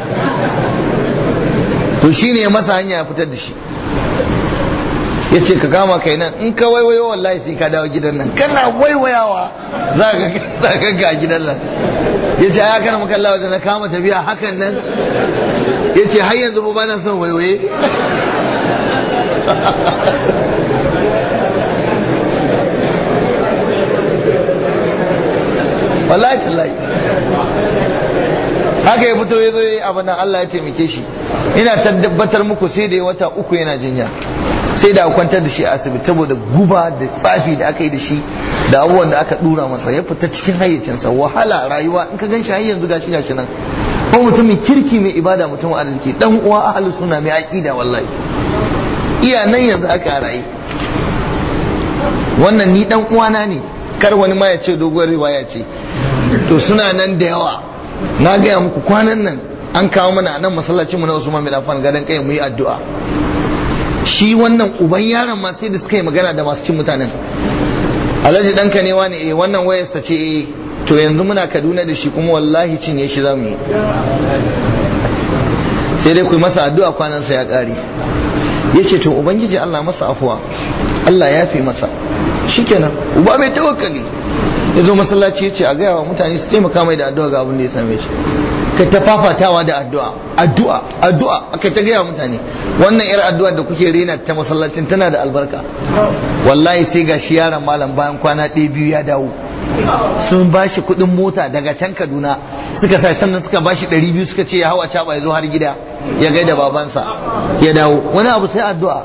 [SPEAKER 1] to shine ya masa hanya ya fitar da shi ya ce ka kama kai nan in ka waiwayo wallahi sai ka dawo gidan nan kana waiwayawa za ka ga gidan nan ya ce ya kana makalla wajen na kama tafiya hakan nan ya ce har yanzu ba na son waiwaye wallahi tallahi haka ya fito ya zo ya yi abin nan Allah ya taimake shi ina tabbatar muku sai da ya wata uku yana jinya sai da kwantar da shi a asibiti saboda guba da tsafi da aka yi da shi da abubuwan da aka dura masa ya fita cikin hayyacinsa wahala rayuwa in ka gan shi har yanzu gashi gashi nan ko mutumin kirki mai ibada mutum arziki dan uwa ahlus sunna mai aqida wallahi iya nan yanzu aka rayu wannan ni dan uwana ne kar wani ma ya ce doguwar riwaya ce to suna nan da yawa na gaya muku kwanan nan an kawo mana nan masallacin mu na Usman bin Affan gadan kai mu yi addu'a shi wannan uban yaron ma sai da suka yi magana da masu cin mutanen alhaji ɗanka ne wani eh wannan wayarsa ce eh to yanzu muna kaduna da shi kuma wallahi cinye shi za mu yi sai dai ku yi masa addu'a kwanansa ya ƙare ya ce to ubangiji allah masa afuwa allah ya fi masa shikenan uba mai tawakkali ya zo masallaci ya ce a gaya wa mutane su taimaka mai da addu'a ga abin da ya same shi ka ta fafatawa da addu'a addu'a addu'a aka ta gaya mutane wannan yar addu'a da kuke rena ta masallacin tana da albarka wallahi sai ga shi yaron malam bayan kwana ɗaya biyu ya dawo sun ba shi kuɗin mota daga can kaduna suka sa sannan suka ba shi ɗari biyu suka ce ya hau a caɓa ya zo har gida ya gaida babansa ya dawo wani abu sai addu'a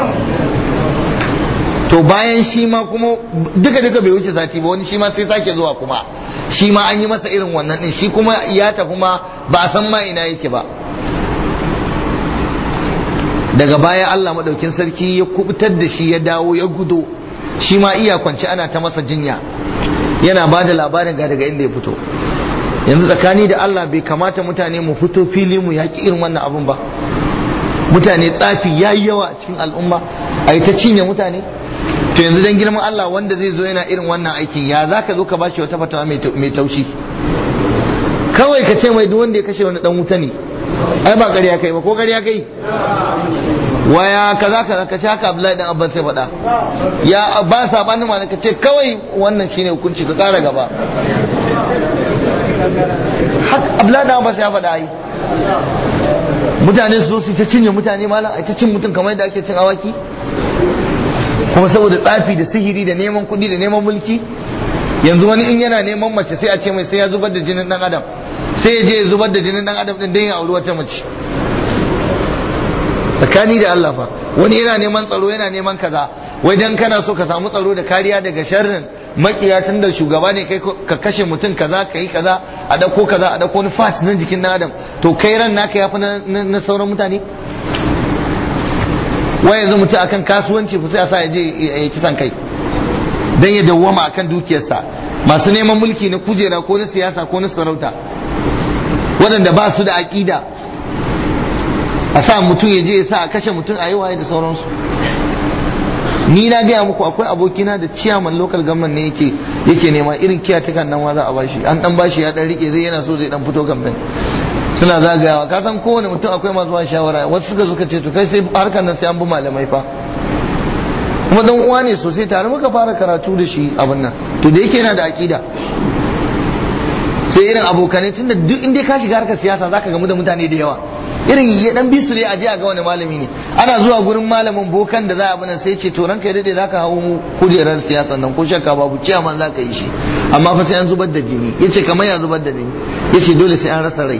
[SPEAKER 1] to bayan shi ma kuma duka duka bai wuce sati ba wani shi ma sai sake zuwa kuma shi ma an yi masa irin wannan din shi kuma ya tafi ma ba a san ma ina yake ba daga baya Allah madaukin sarki ya kubutar da shi ya dawo ya gudo shi ma iya kwance ana ta masa jinya yana ba da labarin ga daga inda ya fito yanzu tsakani da Allah bai kamata mutane mu fito fili mu yaƙi irin wannan abun ba mutane tsafi ya yi yawa a cikin al'umma a yi ta cinye mutane to yanzu dan girman Allah wanda zai zo yana irin wannan aikin ya za ka zo ka bashi wata fatawa mai taushi kawai ka ce mai duk wanda ya kashe wani dan wuta ne ai ba ƙarya kai ba ko ƙarya kai waya kaza kaza ka ce haka Abdullahi dan Abbas sai faɗa ya ba sabanin ma ka ce kawai wannan shine hukunci ka ƙara gaba haka Abdullahi dan Abbas ya faɗa ai mutane su su ta cinye mutane malam ai ta cin mutum kamar yadda ake cin awaki kuma saboda tsafi da sihiri da neman kuɗi da neman mulki yanzu wani in yana neman mace sai a ce mai sai ya zubar da jinin dan adam sai ya je ya zubar da jinin dan adam din dan ya auri wata mace tsakani da Allah fa wani yana neman tsaro yana neman kaza wai dan kana so ka samu tsaro da kariya daga sharrin makiya tun da shugaba ne kai ka kashe mutum kaza ka yi kaza a dauko kaza a dauko wani fat na jikin dan adam to kai ran naka yafi na sauran mutane wai yanzu mutum akan kasuwanci fa sai a sa ya je ya kisan kai dan ya dawwama akan dukiyarsa masu neman mulki na kujera ko na siyasa ko na sarauta waɗanda ba su da aƙida a sa mutum ya je ya sa a kashe mutum a yi waye da sauransu ni na gaya muku akwai abokina da ciyaman local government ne yake yake nema irin kiyatukan nan ma za a bashi an dan bashi ya dan rike zai yana so zai dan fito kamfen suna zagayawa ka san kowane mutum akwai masu ba shawara wasu suka suka ce to kai sai harkar nan sai an bi malamai fa kuma dan uwa ne sosai tare muka fara karatu da shi abin nan to da yake yana da aqida sai irin abokanai tunda duk inda ka shiga harkar siyasa zaka gamu da mutane da yawa irin ya dan bi su ne a je a ga wani malami ne ana zuwa gurin malamin bokan da za a bana sai ce to ranka ya dade zaka hawo kujerar siyasa nan ko shakka babu ciyaman zaka yi shi amma fa sai an zubar da jini yace kamar ya zubar da jini yace dole sai an rasa rai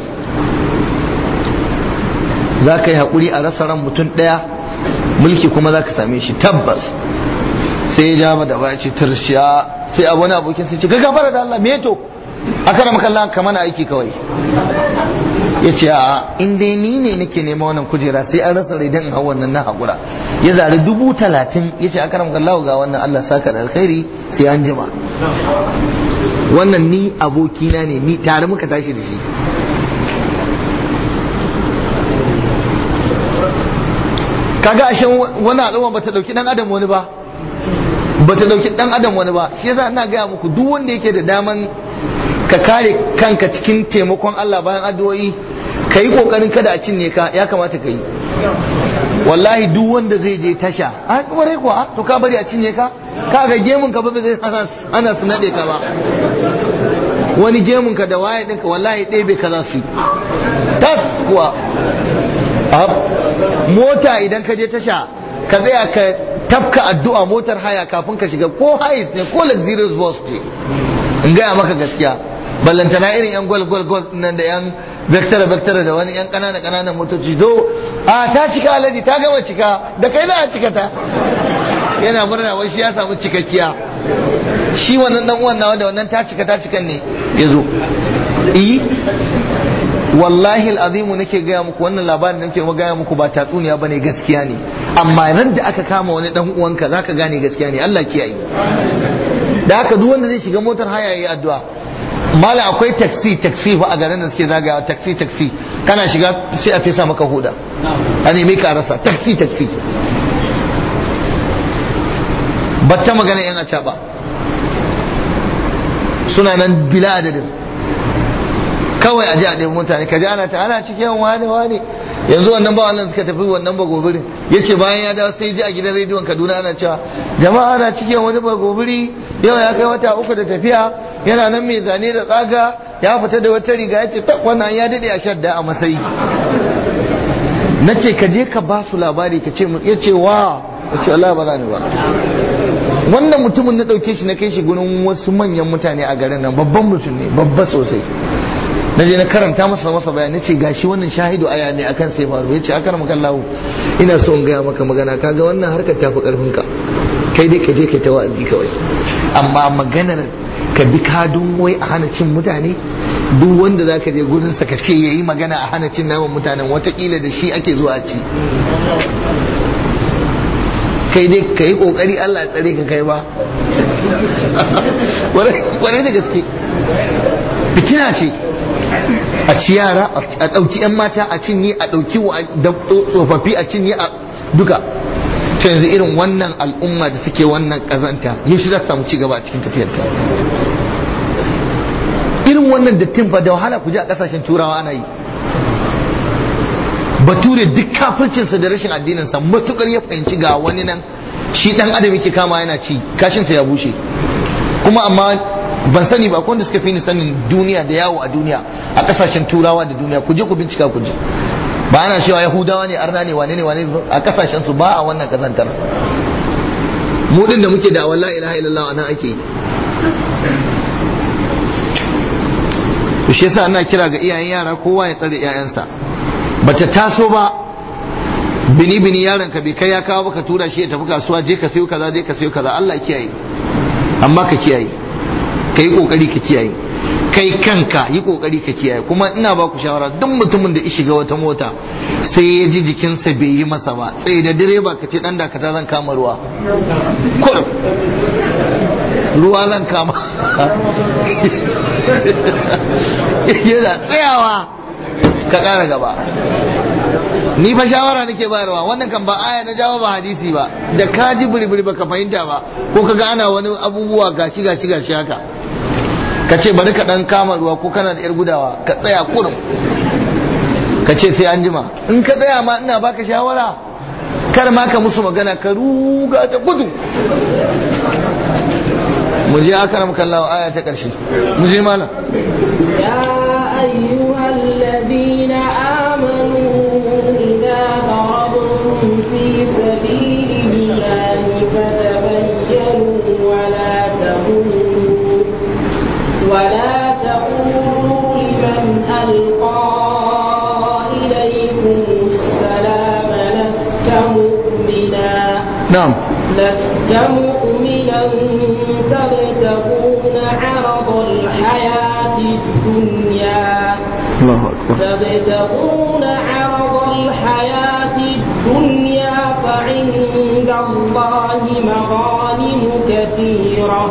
[SPEAKER 1] za ka yi haƙuri a rasa ran mutum ɗaya mulki kuma za ka same shi tabbas sai ya ja da baya ce tarshiya sai a wani abokin sai ce ka gafara da Allah me to aka rama kallon ka mana aiki kawai ya ce a in dai ni ne nake nema wannan kujera sai an rasa raidan in hau wannan na haƙura ya zari dubu talatin ya ce aka rama kallon ga wannan Allah saka da alkhairi sai an jima wannan ni abokina ne ni tare muka tashi da shi kaga ashe wani al'umma bata dauki dan adam wani ba bata dauki dan adam wani ba shi yasa ina gaya muku duk wanda yake da daman ka kare kanka cikin taimakon Allah bayan addu'o'i ka yi kokarin kada a cinye ka ya kamata ka yi wallahi duk wanda zai je tasha a kwarai kuwa to ka bari a cinye ka ka ga gemun ka ba zai ana su nade ka ba wani gemun ka da waye ɗinka wallahi ɗebe ka za su yi tas kuwa mota idan ka je tasha ka tsaya ka tafka addu'a motar haya kafin ka shiga ko hais ne ko luxurious bus ce in gaya maka gaskiya ballantana irin yan gol gol gol nan da yan vector vector da wani yan kanana kananan motoci zo a ta cika alaji ta gama cika da kai za a cika ta yana murna wai shi ya samu cikakkiya shi wannan dan uwan nawa da wannan ta cika ta cikan ne ya zo eh wallahi al'azimu nake gaya muku wannan labarin da nake gaya muku ba tatsuniya bane gaskiya ne amma ran da aka kama wani dan uwanka zaka gane gaskiya ne Allah kiyaye da haka duk wanda zai shiga motar haya yayi addu'a mala akwai taxi taxi fa a garin da suke zagayawa taxi taxi kana shiga sai a fesa maka huda a nemi ka rasa taxi taxi batta magana yan acaba suna nan bila adadin kawai a ji a ɗaya mutane ka ji ana ta ana cikin wane wane yanzu wannan ba wannan suka tafi wannan ba gobirin ya ce bayan ya dawo sai ji a gidan rediyon kaduna ana cewa jama'a ana cikin wani ba gobiri yau ya kai wata uku da tafiya yana nan mai zane da tsaga ya fita da wata riga ya ce ta wannan ya daɗe a shadda a matsayi na ce ka je ka ba su labari ka ce ya ce wa ya ce Allah ba za ni ba wannan mutumin na ɗauke shi na kai shi gurin wasu manyan mutane a garin nan babban mutum ne babba sosai na je na karanta masa masa bayani ce gashi wannan shahidu aya ne akan sai faru yace akar maka Allah ina so in gaya maka magana kaga wannan harkar tafi karfin ka kai dai ka je ka ta wa'azi kawai amma maganar ka bi kadun wai a hana cin mutane duk wanda zaka je gurin sa ka ce yayi magana a hana cin naman mutanen watakila da shi ake zuwa ci kai dai ka yi kokari Allah ya tsare ka kai ba wani da gaske fitina ce a ci yara a ɗauki 'yan mata a cinye a ɗauki tsofaffi a cinye a duka to yanzu irin wannan al'umma da suke wannan ƙazanta yaushe za su samu ci gaba a cikin tafiyarta irin wannan dattin fa da wahala ku ji a ƙasashen turawa ana yi bature duk kafircinsa da rashin addininsa matukar ya fahimci ga wani nan shi dan adam yake kama yana ci kashinsa ya bushe kuma amma ban sani ba wanda suka fi ni sanin duniya da yawo a duniya a kasashen turawa da duniya ku je ku bincika ku je ba ana cewa yahudawa ne arna ne wane ne wane a kasashen su ba a wannan kazantar mu din da muke da wallahi ilaha illallah anan ake yi to shi yasa ana kira ga iyayen yara kowa ya tsare 'ya'yansa bata taso ba bini bini yaron ka bai kai ya kawo baka tura shi ya tafi kasuwa je ka sayo kaza je ka sayo kaza Allah kiyaye amma ka kiyaye ka yi kokari ka kiyaye kai kanka yi kokari ka kiyaye kuma ina ba ku shawara duk mutumin da ya shiga wata mota sai ya ji jikinsa bai yi masa ba tsaye da direba ka ce dan dakata zan kama ruwa kurum ruwa zan kama yana tsayawa ka ƙara gaba ni fa shawara nake bayarwa wannan kan ba aya na jawo ba hadisi ba da ka ji buri baka fahimta ba ko ka ga ana wani abubuwa gashi gashi gashi haka ka ce bari ka dan kama ruwa ko kana da yar gudawa ka tsaya kurum ka ce sai an jima in ka tsaya ma ina baka shawara kar ma ka musu magana ka ruga da gudu mu je akaram kallawa aya ta karshe mu je malam
[SPEAKER 2] يا أيها الذين آمنوا إذا ضربتم في سبيل الله فتبينوا ولا تقولوا ولا تقولوا لمن ألقى إليكم السلام لست مؤمنا
[SPEAKER 1] na'am
[SPEAKER 2] لست مؤمنا تبتغون عرض الحياة الدنيا
[SPEAKER 1] Allahu akbar
[SPEAKER 2] تبتغون عرض الحياة الدنيا فعند الله مغانم كثيرة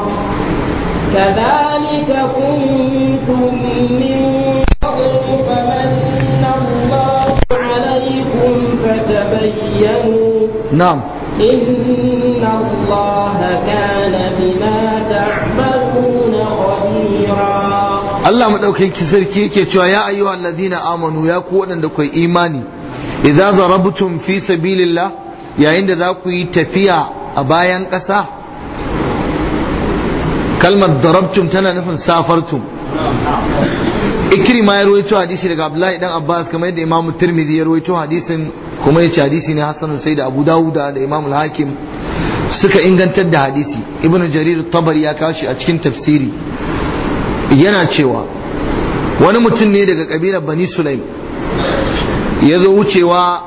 [SPEAKER 2] كذلك كنتم من قبل فمن الله عليكم فتبينوا
[SPEAKER 1] na'am
[SPEAKER 2] إن الله كان بما تعملون خبيرا
[SPEAKER 1] Allah madaukakin sarki yake cewa ya ayyuhal ladina amanu ya ku waɗanda ku imani idza zarabtum fi sabilillah yayin da za ku yi tafiya a bayan ƙasa kalmar darabtum tana nufin safartum ikrima ya rawaito hadisi daga abdullahi dan abbas kamar yadda imam tirmidhi ya rawaito hadisin kuma yace hadisi ne hasanun sai da abu dawuda da imam al-hakim suka ingantar da hadisi ibnu jarir tabari ya kawo shi a cikin tafsiri yana cewa wani mutum ne daga kabilar bani sulaim ya zo wucewa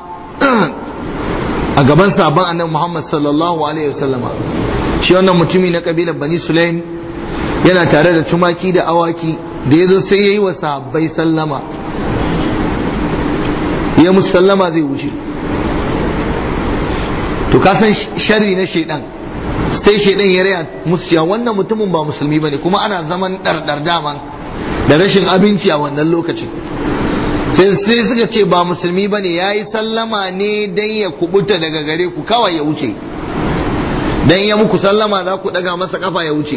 [SPEAKER 1] a gaban sabon annabi muhammad sallallahu alaihi wasallama shi wannan mutumi na kabilar bani sulaim yana tare da tumaki da awaki da ya zo sai ya yi wa sahabbai sallama ya musu sallama zai wuce to ka san sharri na shaidan sai shaidan ya raya musu ya wannan mutumin ba musulmi bane kuma ana zaman ɗarɗar daman da rashin abinci a wannan lokacin sai sai suka ce ba musulmi bane ya yi sallama ne dan ya kubuta daga gare ku kawai ya wuce dan ya muku sallama za ku ɗaga masa kafa ya wuce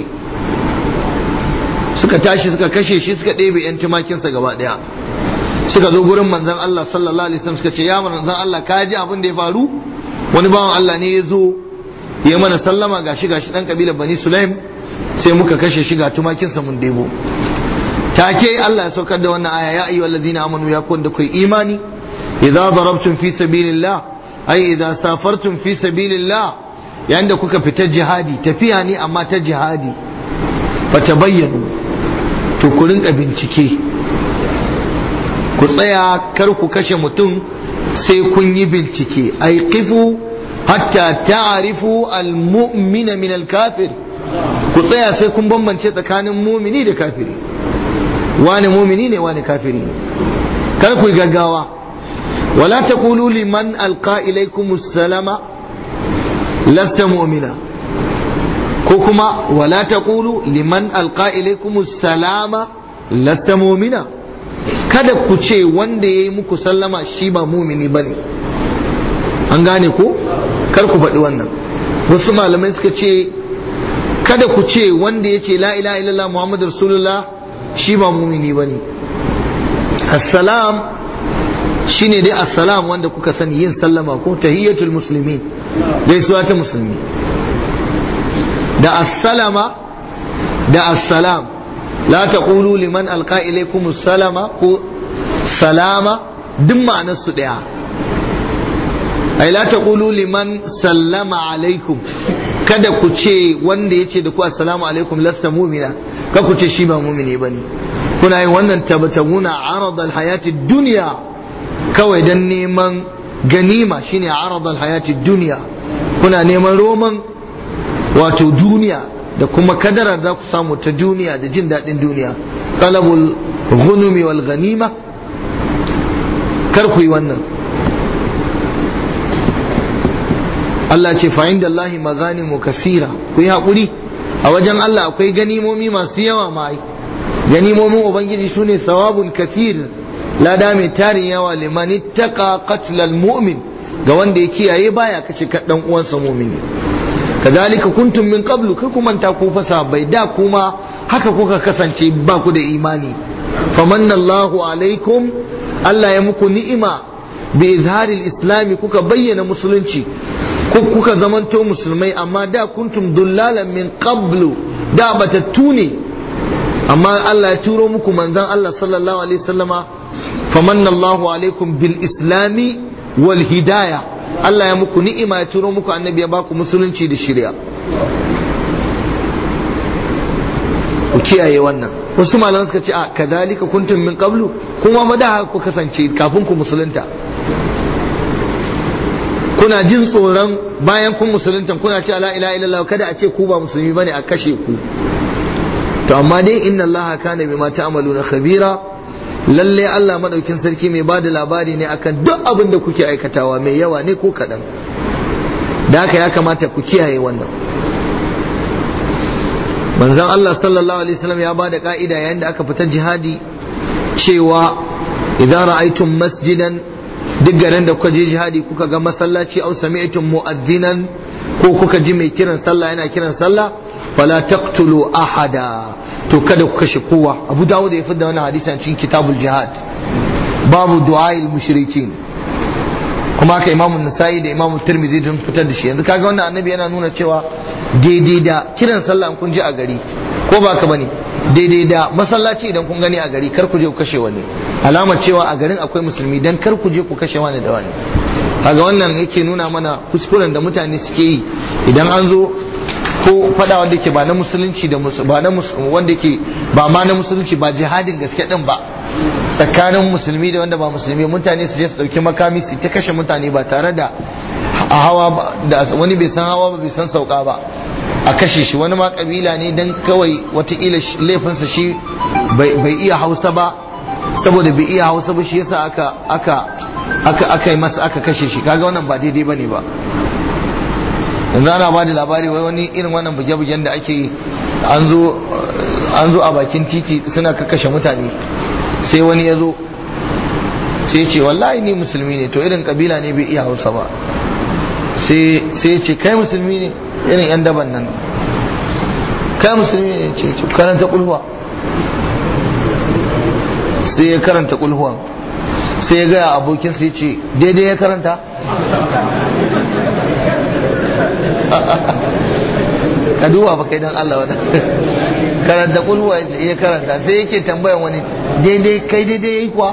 [SPEAKER 1] suka tashi suka kashe shi suka ɗebe 'yan tumakinsa gaba ɗaya suka zo gurin manzon Allah sallallahu alaihi wasallam suka ce ya manzon Allah ka ji abin da ya faru wani bawan Allah ne ya zo ya mana sallama gashi gashi dan kabilar Bani Sulaim sai muka kashe shi ga tumakinsa mun debo take Allah ya saukar da wannan aya ya ayyuhal ladina amanu ya kun da kai imani idza darabtum fi sabilillah ay idza safartum fi sabilillah yayin da kuka fita jihadi tafiya ne amma ta jihadi fatabayyanu to ku rinka bincike ku tsaya kar ku kashe mutum sai kun yi bincike ai kifu hatta ta'rifu al-mu'mina min al-kafir ku tsaya sai kun bambance tsakanin mumini da kafiri wani mumini ne wani kafiri ne kar ku yi gaggawa wala taqulu liman alqa ilaykum salama lasta mu'mina ko kuma wala taqulu liman alqa ilaykum salama lasta mu'mina kada ku ce wanda ya yi muku sallama shi ba mumini ba ne an gane ko kar ku faɗi wannan wasu malamai suka ce kada ku ce wanda ya ce la ilaha illallah muhammadu rasulullah shi ba mumini ba ne assalam shine dai assalam wanda kuka sani yin sallama ko tahiyyatul musulmi gaisuwa ta musulmi da assalama da assalam la taqulu liman alqa ilaykum salama ko salama duk ma'anar su daya ai la taqulu liman sallama alaikum kada ku ce wanda yace da ku assalamu alaikum lasta mu'mina ka ku ce shi ba mu'mini bane kuna yin wannan tabtaguna arad alhayati dunya kawai dan neman ganima shine arad alhayati dunya kuna neman roman wato duniya da kuma kadara za ku samu ta duniya da jin daɗin duniya talabul ghunumi wal ghanima kar ku yi wannan Allah ce fa inda Allah maganimu kasira ku yi haƙuri a wajen Allah akwai ganimomi masu yawa ma ganimomin ubangiji sune sawabun kasir lada mai tarin yawa liman ittaqa qatlal mu'min ga wanda ya kiyaye baya kashe dan uwansa mu'mini kazalika kuntum min qablu kai ku manta ku fasa bai da kuma haka kuka kasance ba ku da imani famanna Allahu alaikum Allah ya muku ni'ima bi izharil islami kuka bayyana musulunci kuka zamanto musulmai amma da kuntum dullalan min qablu da batattu ne amma Allah ya turo muku manzon Allah sallallahu alaihi wasallama famanna Allahu alaikum bil islami wal hidaya Allah ya muku ni'ima ya turo muku annabi ya baku musulunci da shari'a ku kiyaye wannan wasu malaman suka ce a kadhalika kuntum min qablu kuma ma da ku kasance kafin ku musulunta kuna jin tsoron bayan kun musulunta kuna ce la ilaha illallah kada a ce ku ba musulmi bane a kashe ku to amma dai inna allaha kana bima ta'maluna khabira lalle Allah madaukin sarki mai bada labari ne akan duk abin da kuke aikatawa mai yawa ne ko kaɗan da haka ya kamata ku kiyaye wannan manzon Allah sallallahu alaihi wasallam ya bada ka'ida yayin da aka fita jihadi cewa idan ra'aytum masjidan duk garin da kuka je jihadi kuka ga masallaci au sami'tum mu'adhdhinan ko kuka ji mai kiran sallah yana kiran sallah fala taqtulu ahada to kada ku kashe kowa abu dawud ya fidda wannan hadisi a cikin kitabul jihad babu du'a'il mushrikin kuma haka imamu nasa'i da imamu tirmidhi don fitar da shi yanzu kaga wannan annabi yana nuna cewa daidai da kiran sallah kun je a gari ko ba ka bane daidai da masallaci idan kun gani a gari kar ku je ku kashe wani alamar cewa a garin akwai musulmi dan kar ku je ku kashe wani da wani kaga wannan yake nuna mana kuskuren da mutane suke yi idan an zo ko fada wanda ke ba na musulunci da ba na wanda ke ba ma na musulunci ba jihadin gaske din ba tsakanin musulmi da wanda ba musulmi mutane su je su dauki makami su ta kashe mutane ba tare da a hawa da wani bai san hawa ba bai san sauka ba a kashe shi wani ma kabila ne dan kawai watakila laifinsa shi bai iya hausa ba saboda bai iya hausa ba shi yasa aka aka aka aka yi masa aka kashe shi kaga wannan ba daidai bane ba yanzu ana ba da labari wai wani irin wannan buge-bugen da ake yi an zo a bakin titi suna kakkashe mutane sai wani ya zo sai ce wallahi ni musulmi ne to irin kabila ne bai iya hausa ba sai ya ce kai musulmi ne irin yan daban nan kai musulmi ne ce karanta kulhuwa sai ya karanta kulhuwa sai ya gaya abokinsa ya ce daidai ya karanta ka duba ba kai dan Allah wannan karanta kulwa ya karanta sai yake tambayan wani daidai kai daidai yayi kuwa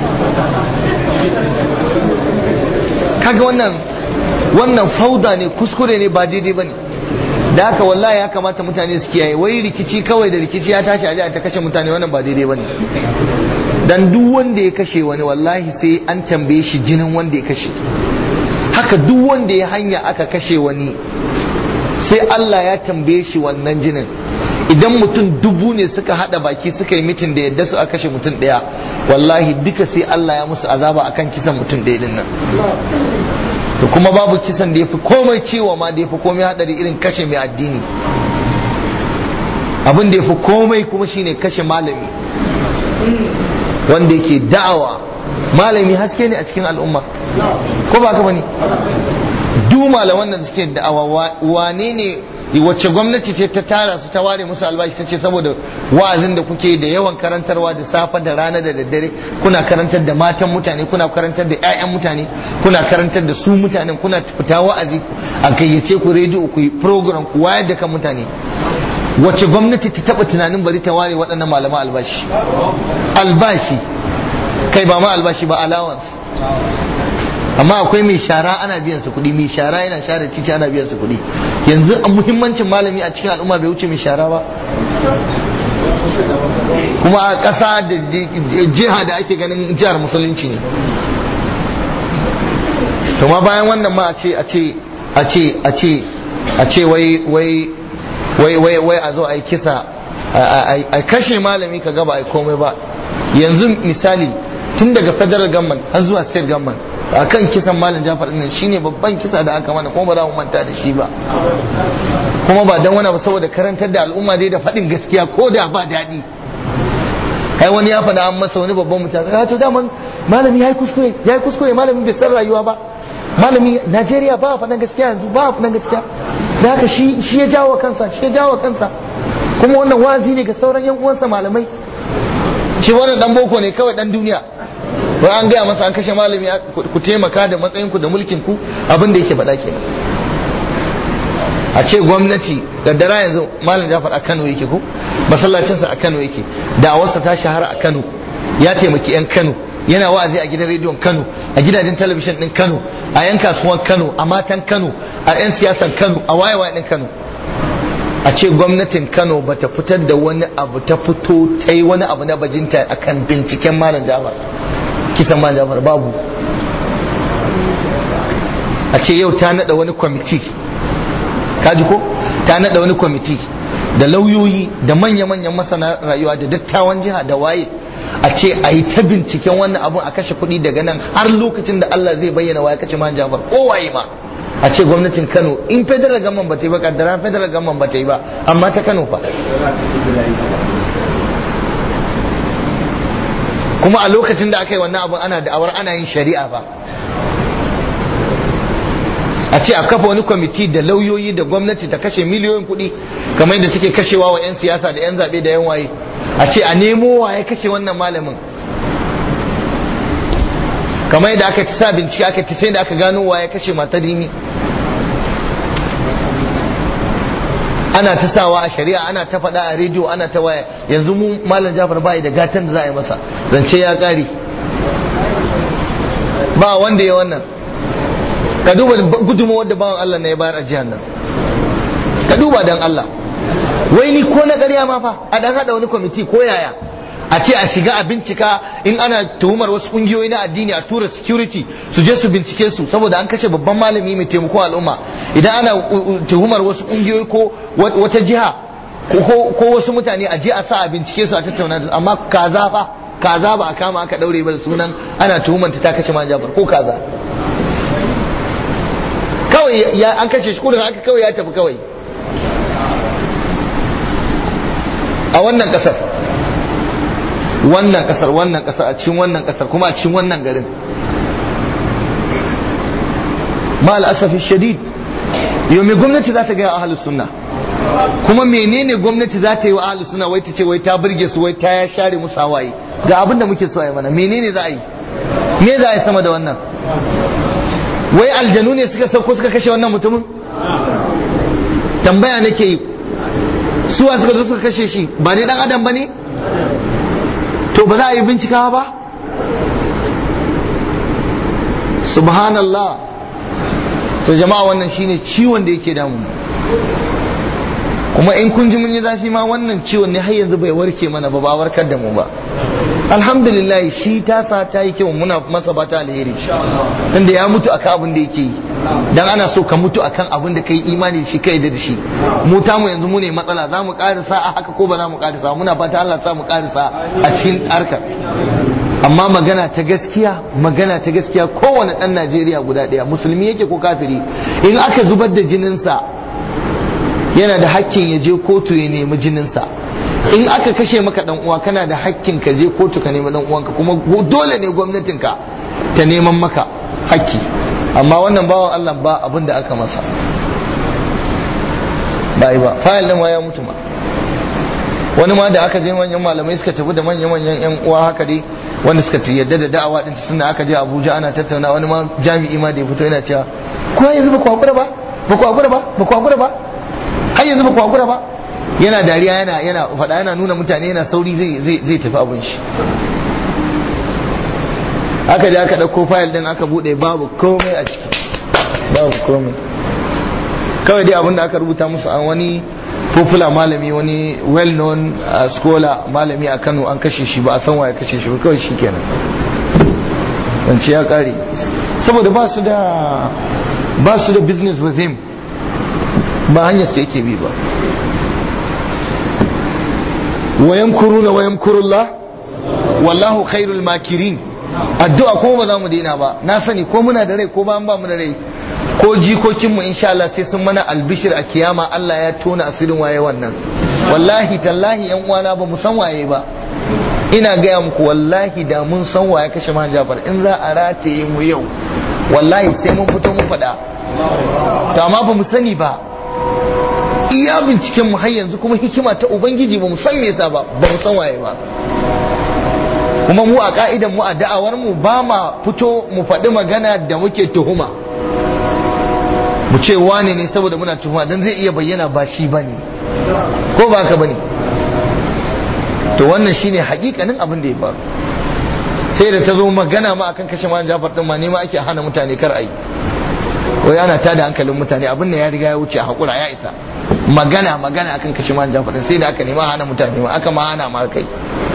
[SPEAKER 1] kaga wannan wannan fauda ne kuskure ne ba daidai bane da haka wallahi ya kamata mutane su kiyaye wai rikici kawai da rikici ya tashi a ta kashe mutane wannan ba daidai bane dan duk wanda ya kashe wani wallahi sai an tambaye shi jinin wanda ya kashe haka duk wanda ya hanya aka kashe wani sai Allah ya tambaye shi wannan jinin idan mutum dubu ne suka hada baki suka yi mitin da yadda su aka kashe mutum daya wallahi duka sai Allah ya musu azaba akan kisan mutum daya din nan to kuma babu kisan da yafi komai ciwo ma da yafi komai hadari irin kashe mai addini abin da yafi komai kuma shine kashe malami wanda yake da'awa malami haske ne a cikin al'umma ko ba ka bane duk malaman da suke da'awa wane ne wacce gwamnati ce ta tara su ta ware musu albashi ta ce saboda wa'azin da kuke da yawan karantarwa da safe da rana da daddare kuna karantar da matan mutane kuna karantar da 'ya'yan mutane kuna karantar da su mutanen kuna fita wa'azi a gayyace ku rediyo ku yi program ku wayar da kan mutane wacce gwamnati ta taba tunanin bari ta ware waɗannan malaman albashi albashi kai ba ma albashi ba allowance amma akwai mai shara ana biyan su kuɗi mai shara yana share titi ana biyan su kuɗi yanzu a muhimmancin malami a cikin al'umma bai wuce mai shara ba kuma a ƙasa da jiha da ake ganin jihar musulunci ne to ma bayan wannan ma a ce a ce a ce a ce a ce wai wai wai wai wai a zo a yi kisa a kashe malami ka gaba a komai ba yanzu misali tun daga federal government har zuwa state government a kan kisan malam jafar ɗin shine babban kisa da aka mana kuma ba za mu manta da shi ba kuma ba dan wani ba saboda karantar da al'umma dai da faɗin gaskiya ko da ba daɗi ai wani ya faɗa an masa wani babban mutane ya to daman malami ya yi kuskure ya yi kuskure malami bai san rayuwa ba malami Najeriya ba faɗan gaskiya yanzu ba faɗan gaskiya da haka shi shi ya jawo kansa shi ya jawo kansa kuma wannan wazi ne ga sauran yan uwansa malamai shi wannan dan boko ne kawai dan duniya wai an gaya masa an kashe malami ku taimaka da matsayin ku da mulkin ku abin da yake faɗa kenan a ce gwamnati daddara yanzu malam jafar a kano yake ko masallacinsa a kano yake da'awarsa ta shahara a kano ya taimaki 'yan kano yana wa'azi a gidan rediyon kano a gidajen talabijin din kano a 'yan kasuwan kano a matan kano a 'yan siyasan kano a wayewa din kano a ce gwamnatin kano ba ta fitar da wani abu ta fito ta yi wani abu na bajinta akan binciken malam jafar kisan malam jafar babu a ce yau ta nada wani kwamiti kaji ko ta nada wani kwamiti da lauyoyi da manya-manyan masana rayuwa da dattawan jiha da waye a ce a yi ta binciken wannan abun a kashe kuɗi daga nan har lokacin da Allah zai bayyana waye kashe man jafar ko waye ma a ce gwamnatin Kano in federal government ba ta yi ba kaddara federal government ba ta yi ba amma ta Kano fa kuma a lokacin da aka yi wannan abun ana da'awar ana yin shari'a ba a ce a kafa wani kwamiti da lauyoyi da gwamnati ta kashe miliyoyin kuɗi kamar yadda take kashewa wa 'yan siyasa da 'yan zaɓe da 'yan waye a ce a nemo waye kashe wannan malamin kamar yadda aka ci sa bincike aka ci sai da aka gano waye kashe matar rimi ana ta sawa a shari'a ana ta faɗa a rediyo ana ta waya yanzu mu malam jafar bai da gatan da za a yi masa zance ya ƙare ba wanda ya wannan ka duba gudunmawar da bawan Allah na ya bayar a jihar nan ka duba dan Allah wai ni ko na ƙarya ma fa a dan hada wani kwamiti ko yaya a ce a shiga a bincika in ana tuhumar wasu kungiyoyi na addini a tura security su je su bincike su saboda an kashe babban malami mai taimakon al'umma idan ana tuhumar wasu kungiyoyi ko wata jiha ko wasu mutane a je a sa a bincike su a tattauna da amma kaza fa kaza ba a kama aka daure ba da sunan ana tuhumanta ta kashe man jafar ko kaza kawai ya an kashe shi kudin haka kawai ya tafi kawai a wannan kasar wannan kasar wannan kasar a cikin wannan kasar kuma a cikin wannan garin ma al'asafi shadid yau me gwamnati za ta gaya ahalus sunna kuma menene gwamnati za ta yi wa ahalus sunna wai ta ce wai ta burge su wai ta ya share musu hawaye ga abin da muke so a yi mana menene za a yi me za a yi sama da wannan wai aljanu ne suka sauko suka kashe wannan mutumin tambaya nake yi suwa suka zo suka kashe shi ba ne dan adam ba ne to ba za a yi bincikawa ba subhanallah to jama'a wannan shine ciwon da yake damu kuma in kun ji mun yi zafi ma wannan ciwon ne har yanzu bai warke mana ba ba warkar da mu ba alhamdulillah shi tasa ta yi kyau muna masa bata alheri tunda ya mutu akan abin da yake yi dan ana so ka mutu akan abin da kai imani da shi kai da shi mu ta mu yanzu mu ne matsala za mu karisa a haka ko ba za mu karisa muna fata Allah sa mu karisa a cikin harkar amma magana ta gaskiya magana ta gaskiya kowane dan Najeriya guda ɗaya musulmi yake ko kafiri in aka zubar da jininsa yana da hakkin ya je kotu ya nemi jininsa in aka kashe maka dan uwa kana da hakkin ka je kotu ka nemi dan uwanka kuma dole ne gwamnatinka ta neman maka hakki amma wannan bawan Allah ba abin da aka masa ba yi ba fayil din ya mutu ma wani ma da aka je manyan malamai suka tafi da manyan manyan yan uwa haka dai wanda suka yadda da da'awa din suna aka je Abuja ana tattauna wani ma jami'i ma da ya fito yana cewa ko yanzu ba ku hakura ba ba ku hakura ba ba ku hakura ba har yanzu ba ku hakura ba yana dariya yana yana faɗa yana nuna mutane yana sauri zai zai tafi abin shi aka je aka ɗauko fayil ɗin aka buɗe babu komai a ciki babu komai kawai dai abin da aka rubuta musu an wani popular malami wani well known uh, scholar malami a Kano an kashe shi ba a san waye kashe shi ba kawai shi kenan zance ya kare saboda ba su da ba su da business with him ba hanyar su yake bi ba wayan kuruna wayan kurullah wallahu khairul makirin addu'a ko ba za mu daina ba na sani ko muna da rai ko ba ba mu da rai ko jikokinmu insha Allah sai sun mana albishir a kiyama Allah ya tona asirin waye wannan wallahi tallahi yan uwana ba mu san waye ba ina gaya muku wallahi da mun san waye kashe man Jafar in za a rataye mu yau wallahi sai mun fito mu faɗa to amma ba mu sani ba iya binciken mu har yanzu kuma hikima ta ubangiji ba mu san me yasa ba ba mu san waye ba kuma mu a ka'idan mu a da'awar mu ba ma fito mu faɗi magana da muke tuhuma mu ce wane ne saboda muna tuhuma dan zai iya bayyana ba shi bane ko ba ka bane to wannan shine hakikanin abin da ya faru sai da ta zo magana ma akan kashe man Jafar din ma ne ma ake hana mutane kar ayi wai ana tada hankalin mutane abin da ya riga ya wuce a hakura ya isa magana magana akan kashe man Jafar din sai da aka nema hana mutane ma aka ma hana ma kai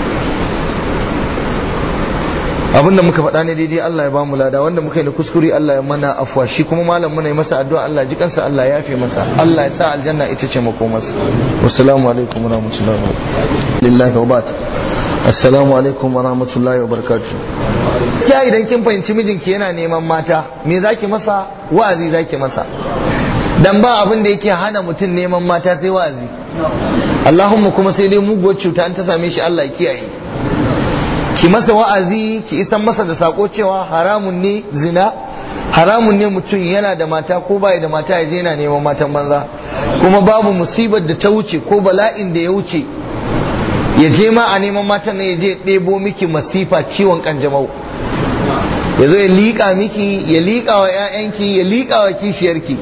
[SPEAKER 1] abin da muka faɗa ne daidai Allah ya bamu lada wanda muka yi na kuskure Allah ya mana afwa shi kuma malam muna yi masa addu'a Allah ji kansa Allah ya fi masa Allah ya sa aljanna ita ce makomarsa wassalamu alaikum wa rahmatullahi wa lillahi wa barakatuh assalamu alaikum wa rahmatullahi wa barakatuh ya idan kin fahimci mijinki yana neman mata me zaki masa wa'azi zaki masa dan ba abin da yake hana mutum neman mata sai wa'azi Allahumma kuma sai dai muguwar cuta an ta same shi Allah ya kiyaye ki masa wa'azi ki isan masa da sako cewa haramun ne zina haramun ne mutum yana da mata ko bai da mata ya je yana neman matan banza kuma babu musibar da ta wuce ko bala'in da ya wuce ya je ma a neman matan nan ya je ɗebo miki masifa ciwon kanjamau ya zo ya liƙa miki ya liƙa wa 'ya'yanki ya liƙa wa kishiyarki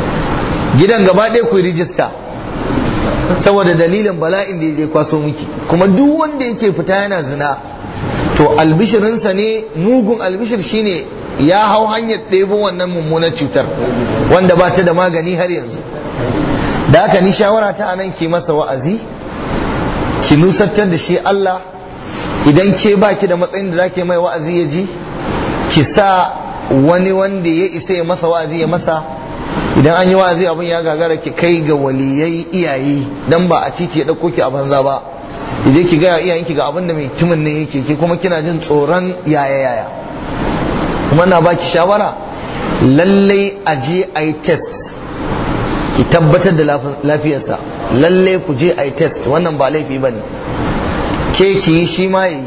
[SPEAKER 1] gidan gaba ɗaya ku rijista saboda dalilin bala'in da ya je kwaso miki kuma duk wanda yake fita yana zina to albishirinsa ne mugun albishir shine ya hau hanyar ɗebo wannan mummunar cutar wanda ba ta da magani har yanzu da haka ni shawara ta anan ke masa wa'azi ki nusantar da shi Allah idan ke baki da matsayin da zake mai wa'azi ya ji ki sa wani wanda ya isa ya masa wa'azi ya masa idan an yi wa'azi abin ya gagara ki kai ga waliyai iyaye dan ba a titi ya ɗauko ki a banza ba idan ki gaya iyayenki ga abin da mai tumin ne yake ki kuma kina jin tsoron yaya yaya kuma na baki shawara lallai a je a yi test ki tabbatar da lafiyarsa lallai ku je a yi test wannan ba laifi ba ne ke ki yi shi ma yi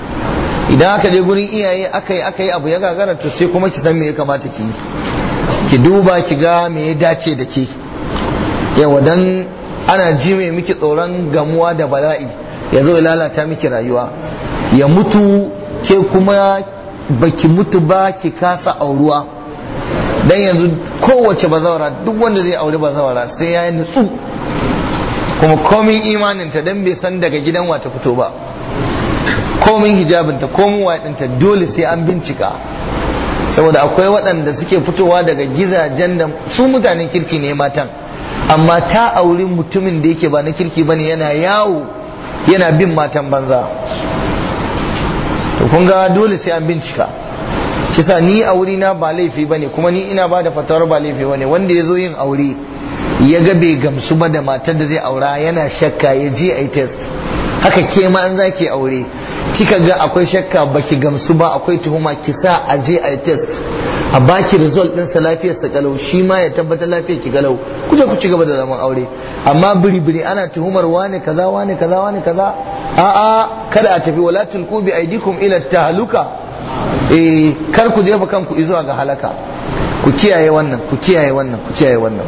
[SPEAKER 1] idan aka je gurin iyaye aka yi aka yi abu ya gagara to sai kuma ki san me ya kamata ki yi ki duba ki ga me ya dace da ke yawa dan ana jime miki tsoron gamuwa da bala'i ya zo ya lalata miki rayuwa ya mutu ke kuma baki mutu ba ki kasa auruwa dan yanzu kowace bazawara duk wanda zai aure bazawara sai ya yi nutsu kuma komin imaninta dan bai san daga gidan wata fito ba komin hijabinta komin waɗinta dole sai an bincika saboda akwai waɗanda suke fitowa daga gizajen da su mutanen kirki ne matan amma ta auri mutumin da yake ba na kirki bane yana yawo yana bin matan banza to kun ga dole sai an bincika kisa ni aure na ba laifi bane kuma ni ina ba da fatawar ba laifi bane wanda ya zo yin aure ya ga bai gamsu ba da matar da zai aura yana shakka ya je a yi test haka ke ma an zaki aure kika ga akwai shakka baki gamsu ba akwai tuhuma ki sa a je a yi test a baki result ɗinsa lafiyar sa kalau shi ma ya tabbatar lafiyar ki kalau ku je ku ci gaba da zaman aure amma biri biri ana tuhumar wane kaza wane kaza wane kaza a a kada a tafi wala tulqu bi aidikum ila tahluka eh kar ku jefa kanku zuwa ga halaka ku kiyaye wannan ku kiyaye wannan ku kiyaye wannan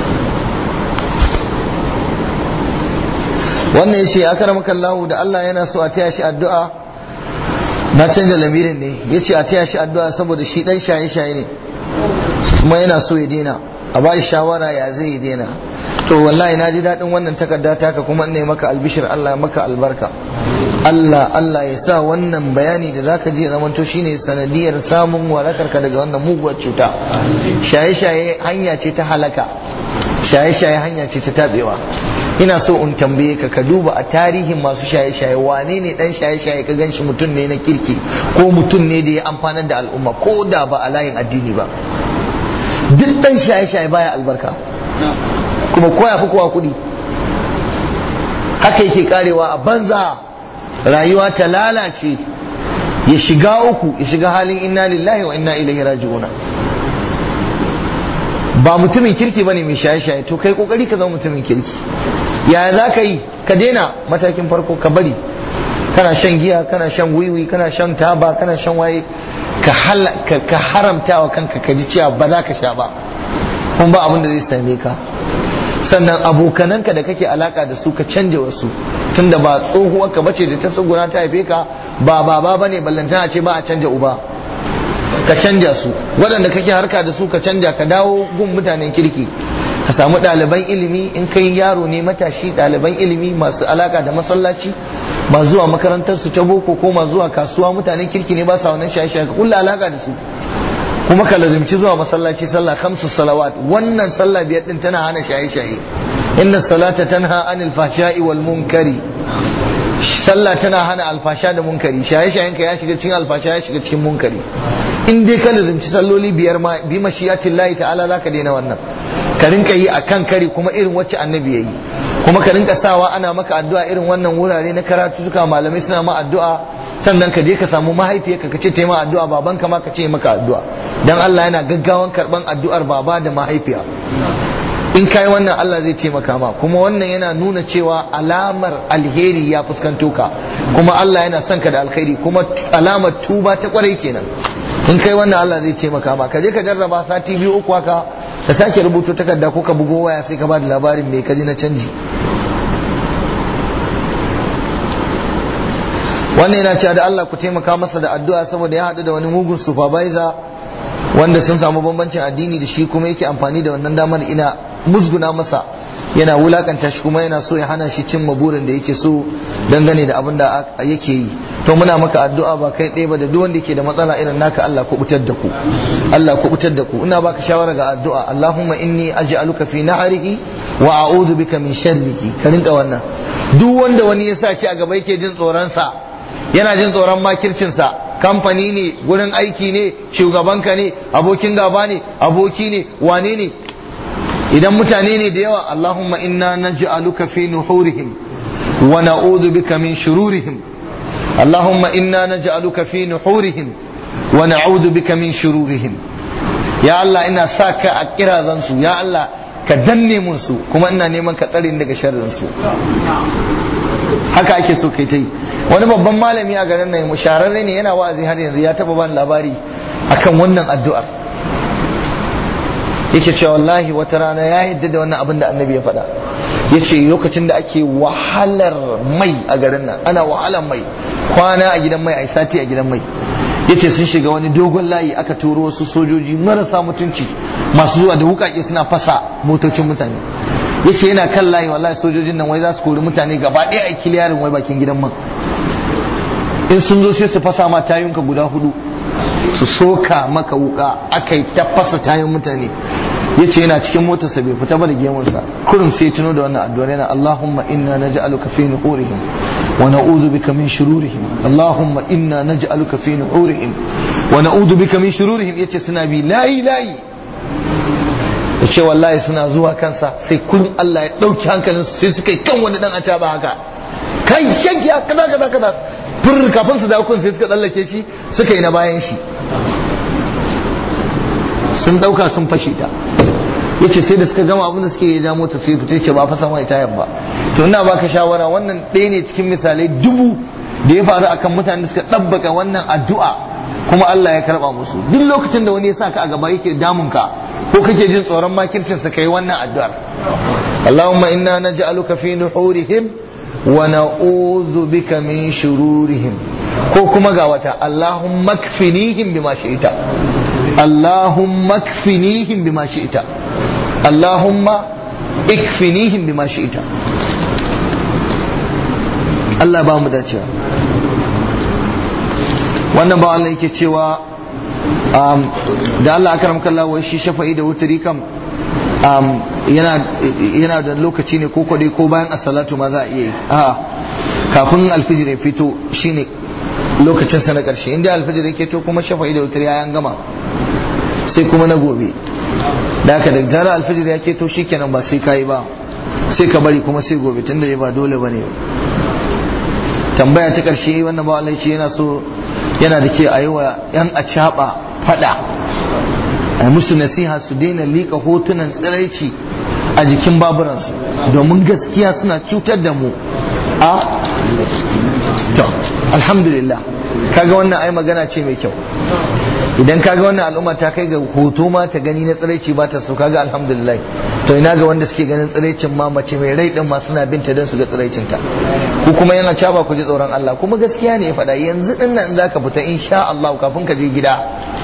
[SPEAKER 1] wannan yace akramaka Allah da Allah yana so a taya shi addu'a na canja lamirin ne yace a taya shi addu'a saboda shi dan shaye shaye ne kuma yana so ya daina a ba shawara ya zai ya daina to wallahi na ji daɗin wannan takarda taka kuma ne maka albishir Allah ya maka albarka Allah Allah ya sa wannan bayani da zaka ji zaman to shine sanadiyar samun warakarka daga wannan muguwar cuta shaye shaye hanya ce ta halaka shaye shaye hanya ce ta tabewa ina so in tambaye ka ka duba a tarihin masu shaye-shaye wane ne dan shaye-shaye ka ganshi mutum ne na kirki ko mutum ne da ya amfanar da al'umma ko da ba a layin addini ba duk dan shaye-shaye baya albarka kuma koya fi kowa kuɗi haka yake karewa a banza rayuwa ta lalace ya shiga uku ya shiga halin inna lillahi wa inna ilaihi raji'una ba mutumin kirki bane mai shaye-shaye to kai kokari ka zama mutumin kirki yaya za ka yi ka daina matakin farko ka bari kana shan giya kana shan wiwi kana shan taba kana shan waye ka haramta wa kanka ka ji cewa ba za ka sha ba kuma ba abin da zai same ka sannan abokananka da kake alaka da su ka canja wasu tunda ba tsohuwar ka bace da ta tsuguna ta haife ka ba baba bane ballantana ce ba a canja uba ka canja su waɗanda kake harka da su ka canja ka dawo gun mutanen kirki ka samu ɗaliban ilimi in kai yaro ne matashi ɗaliban ilimi masu alaka da masallaci ma zuwa makarantar su ta boko ko ma zuwa kasuwa mutanen kirki ne ba sa wannan shaye-shaye ka kulla alaka da su kuma ka lazimci zuwa masallaci sallah khamsu salawat wannan sallah biyar din tana hana shaye-shaye inna salata tanha anil fahsha'i wal munkari sallah tana hana alfasha da munkari shaye-shayen ka ya shiga cikin alfasha ya shiga cikin munkari in dai ka lazimci salloli biyar ma bi mashiyatin lahi ta'ala zaka daina wannan ka rinka yi akan kari kuma irin wacce annabi yayi kuma ka rinka sawa ana maka addu'a irin wannan wurare na karatu duka malamai suna ma addu'a sannan ka je ka samu mahaifiyarka ka ce ta yi ma addu'a babanka ma ka ce maka addu'a dan Allah yana gaggawan karban addu'ar baba da mahaifiya in kai wannan Allah zai taimaka ma kuma wannan yana nuna cewa alamar alheri ya fuskanto ka kuma Allah yana son ka da alkhairi kuma alamar tuba ta kwarai kenan in kai wannan Allah zai taimaka ma ka je ka jarraba sati biyu uku haka ka sake rubuto takarda ko ka bugo waya sai ka ba da labarin mai kaji na canji wannan yana cewa da Allah ku taimaka masa da addu'a saboda ya haɗu da wani mugun supervisor wanda sun samu bambancin addini da shi kuma yake amfani da wannan damar ina musguna masa yana wulakanta shi kuma yana so ya hana shi cimma burin da yake so dangane da abin da yake yi to muna maka addu'a ba kai ɗaya ba da duk wanda yake da matsala irin naka Allah ku butar da ku Allah ku butar da ku ina baka shawara ga addu'a Allahumma inni aj'aluka fi nahrihi wa a'udhu bika min sharrihi ka rinka wannan duk wanda wani ya sa shi a gaba yake jin tsoron sa yana jin tsoron makircin sa kamfani ne gurin aiki ne shugabanka ne abokin gaba ne aboki ne wane ne idan mutane ne da yawa Allahumma inna naj'aluka fi nuhurihim wa na'udhu bika min shururihim Allahumma inna naj'aluka fi nuhurihim wa na'udhu bika min shururihim ya Allah ina sa ka a kirazan su ya Allah ka danne mun su kuma ina neman ka tsare daga sharrin su haka ake so kai ta yi wani babban malami a garin nan mushararre ne yana wa'azi har yanzu ya taba ban labari akan wannan addu'ar yake cewa wallahi wata rana ya yadda da wannan abin da annabi ya faɗa ya ce lokacin da ake wahalar mai a garin nan ana wahalar mai kwana a gidan mai a sati a gidan mai ya ce sun shiga wani dogon layi aka turo wasu sojoji marasa mutunci masu zuwa da wukake suna fasa motocin mutane ya ce yana kan layi wallahi sojojin nan wai za su kori mutane gaba ɗaya a kiliyarin wai bakin gidan man in sun zo sai su fasa ma tayunka guda hudu su soka maka wuka aka yi ta fasa tayin mutane ya ce yana cikin motarsa bai fita ba da gemunsa kurum sai tuno da wannan addu'ar yana Allahumma inna naj'aluka fi nuhurihim wa na'udhu bika min shururihim Allahumma inna naj'aluka fi nuhurihim wa na'udhu bika min shururihim yace suna bi layi layi yace wallahi suna zuwa kansa sai kullum Allah ya dauki hankalin su sai suka yi kan wani dan acaba haka kai shagiya kaza kaza kaza fur kafin su dawo kun sai suka tsallake shi suka yi na bayan shi sun dauka sun fashe ta yace sai da suka gama abin da suke ya ja mota sai fita ce ba fa san wai tayar ba to ina baka shawara wannan ɗaya ne cikin misalai dubu da ya faru akan mutanen da suka ɗabbaka wannan addu'a kuma Allah ya karba musu duk lokacin da wani ya sa ka a gaba yake damun ka ko kake jin tsoron makircin sa kai wannan addu'ar Allahumma inna naj'aluka fi nuhurihim wa na'udhu bika min shururihim ko kuma ga wata Allahumma kfinihim bima shi'ita Allahumma kfinihim bima shi'ita Allahumma ikfinihim bima shi'ita Allah ba mu dacewa wannan ba Allah yake cewa da Allah aka ramka Allah wai shi shafa'i da wuturi kam yana da lokaci ne ko kwadai ko bayan asalatu ma za a iya yi a kafin alfijir ya fito shine lokacin sa na karshe inda alfijir ya to kuma shafa'i da wuturi ya gama sai kuma na gobe da haka da zarar alfijir ya keto shikenan ba sai kayi ba sai ka bari kuma sai gobe tunda ba dole bane tambaya ta karshe wannan ba Allah ce yana so yana da ke a yi wa yan acaba fada a musu nasiha su daina liƙa hotunan tsiraici a jikin baburansu domin gaskiya suna cutar da mu a to alhamdulillah kaga wannan ai magana ce mai kyau idan kaga wannan al'umma ta kai ga hoto ma ta gani na tsiraici ba ta so kaga alhamdulillah to ina ga wanda suke ganin tsiraicin ma mace mai rai din ma suna binta don su ga tsiraicin ta ku kuma yana caba ku ji tsoron Allah kuma gaskiya ne ya faɗa yanzu din nan zaka fita insha Allah kafin ka je gida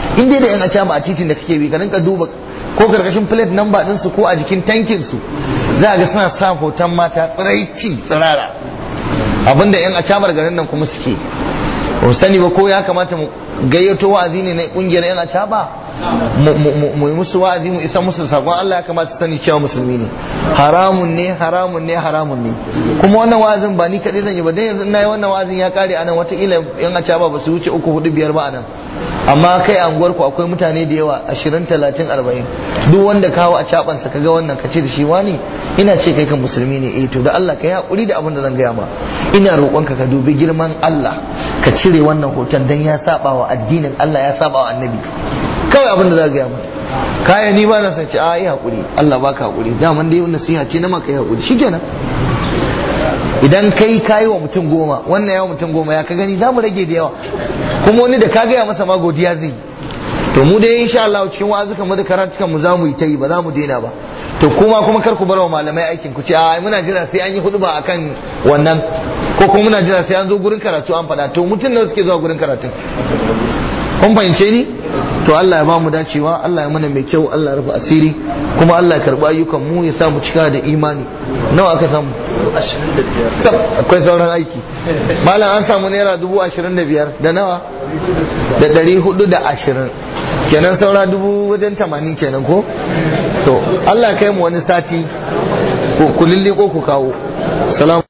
[SPEAKER 1] in dai da yan acaba a titin da kake bi ka rinka duba ko karkashin plate number din su ko a jikin tankin su za ga suna sa hoton mata tsiraici tsirara abinda yan acabar garin nan kuma suke ba sani ba ko ya kamata mu gayyato wa'azi ne na kungiyar yan acaba mu yi musu wa'azi mu isa musu sakon Allah ya kamata su sani cewa musulmi ne haramun ne haramun ne haramun ne kuma wannan wa'azin ba ni kaɗai zan yi ba dan yanzu na yi wannan wa'azin ya kare anan watakila yan acaba ba su wuce uku hudu biyar ba anan amma kai a unguwar ku akwai mutane da yawa ashirin talatin arba'in duk wanda kawo a cabansa kaga wannan ka ce da shi wani ina ce kai kan musulmi ne eh to da Allah ka yi hakuri da abin da zan gaya ma ina roƙonka ka dubi girman Allah ka cire wannan hoton dan ya saba wa addinin Allah ya saba wa annabi kawai abin da za ka gaya ma kaya ni ba na san ce a yi hakuri Allah baka hakuri daman dai nasiha ce na maka yi hakuri shikenan idan kai kayi wa mutum goma wannan yawa mutum goma ya ka gani za mu rage da yawa kuma wani da ka gaya masa ma godiya zai to mu dai insha Allah cikin wa'azukan mu da karatukan mu za mu yi ta yi ba za mu daina ba to kuma kuma kar ku bar wa malamai aikin ku ce a muna jira sai an yi hudu ba akan wannan ko kuma muna jira sai an zo gurin karatu an faɗa to mutum nawa suke zuwa gurin karatun kun fahimce ni to Allah ya ba mu dacewa Allah ya mana mai kyau Allah ya rufe asiri kuma Allah ya karbi ayyukan mu ya sa mu cika da imani nawa aka samu tab akwai sauran aiki malam an samu naira dubu ashirin da biyar da nawa da ɗari hudu da ashirin kenan saura dubu wajen tamanin kenan ko to Allah ya kai mu wani sati ku lilliko ku kawo salam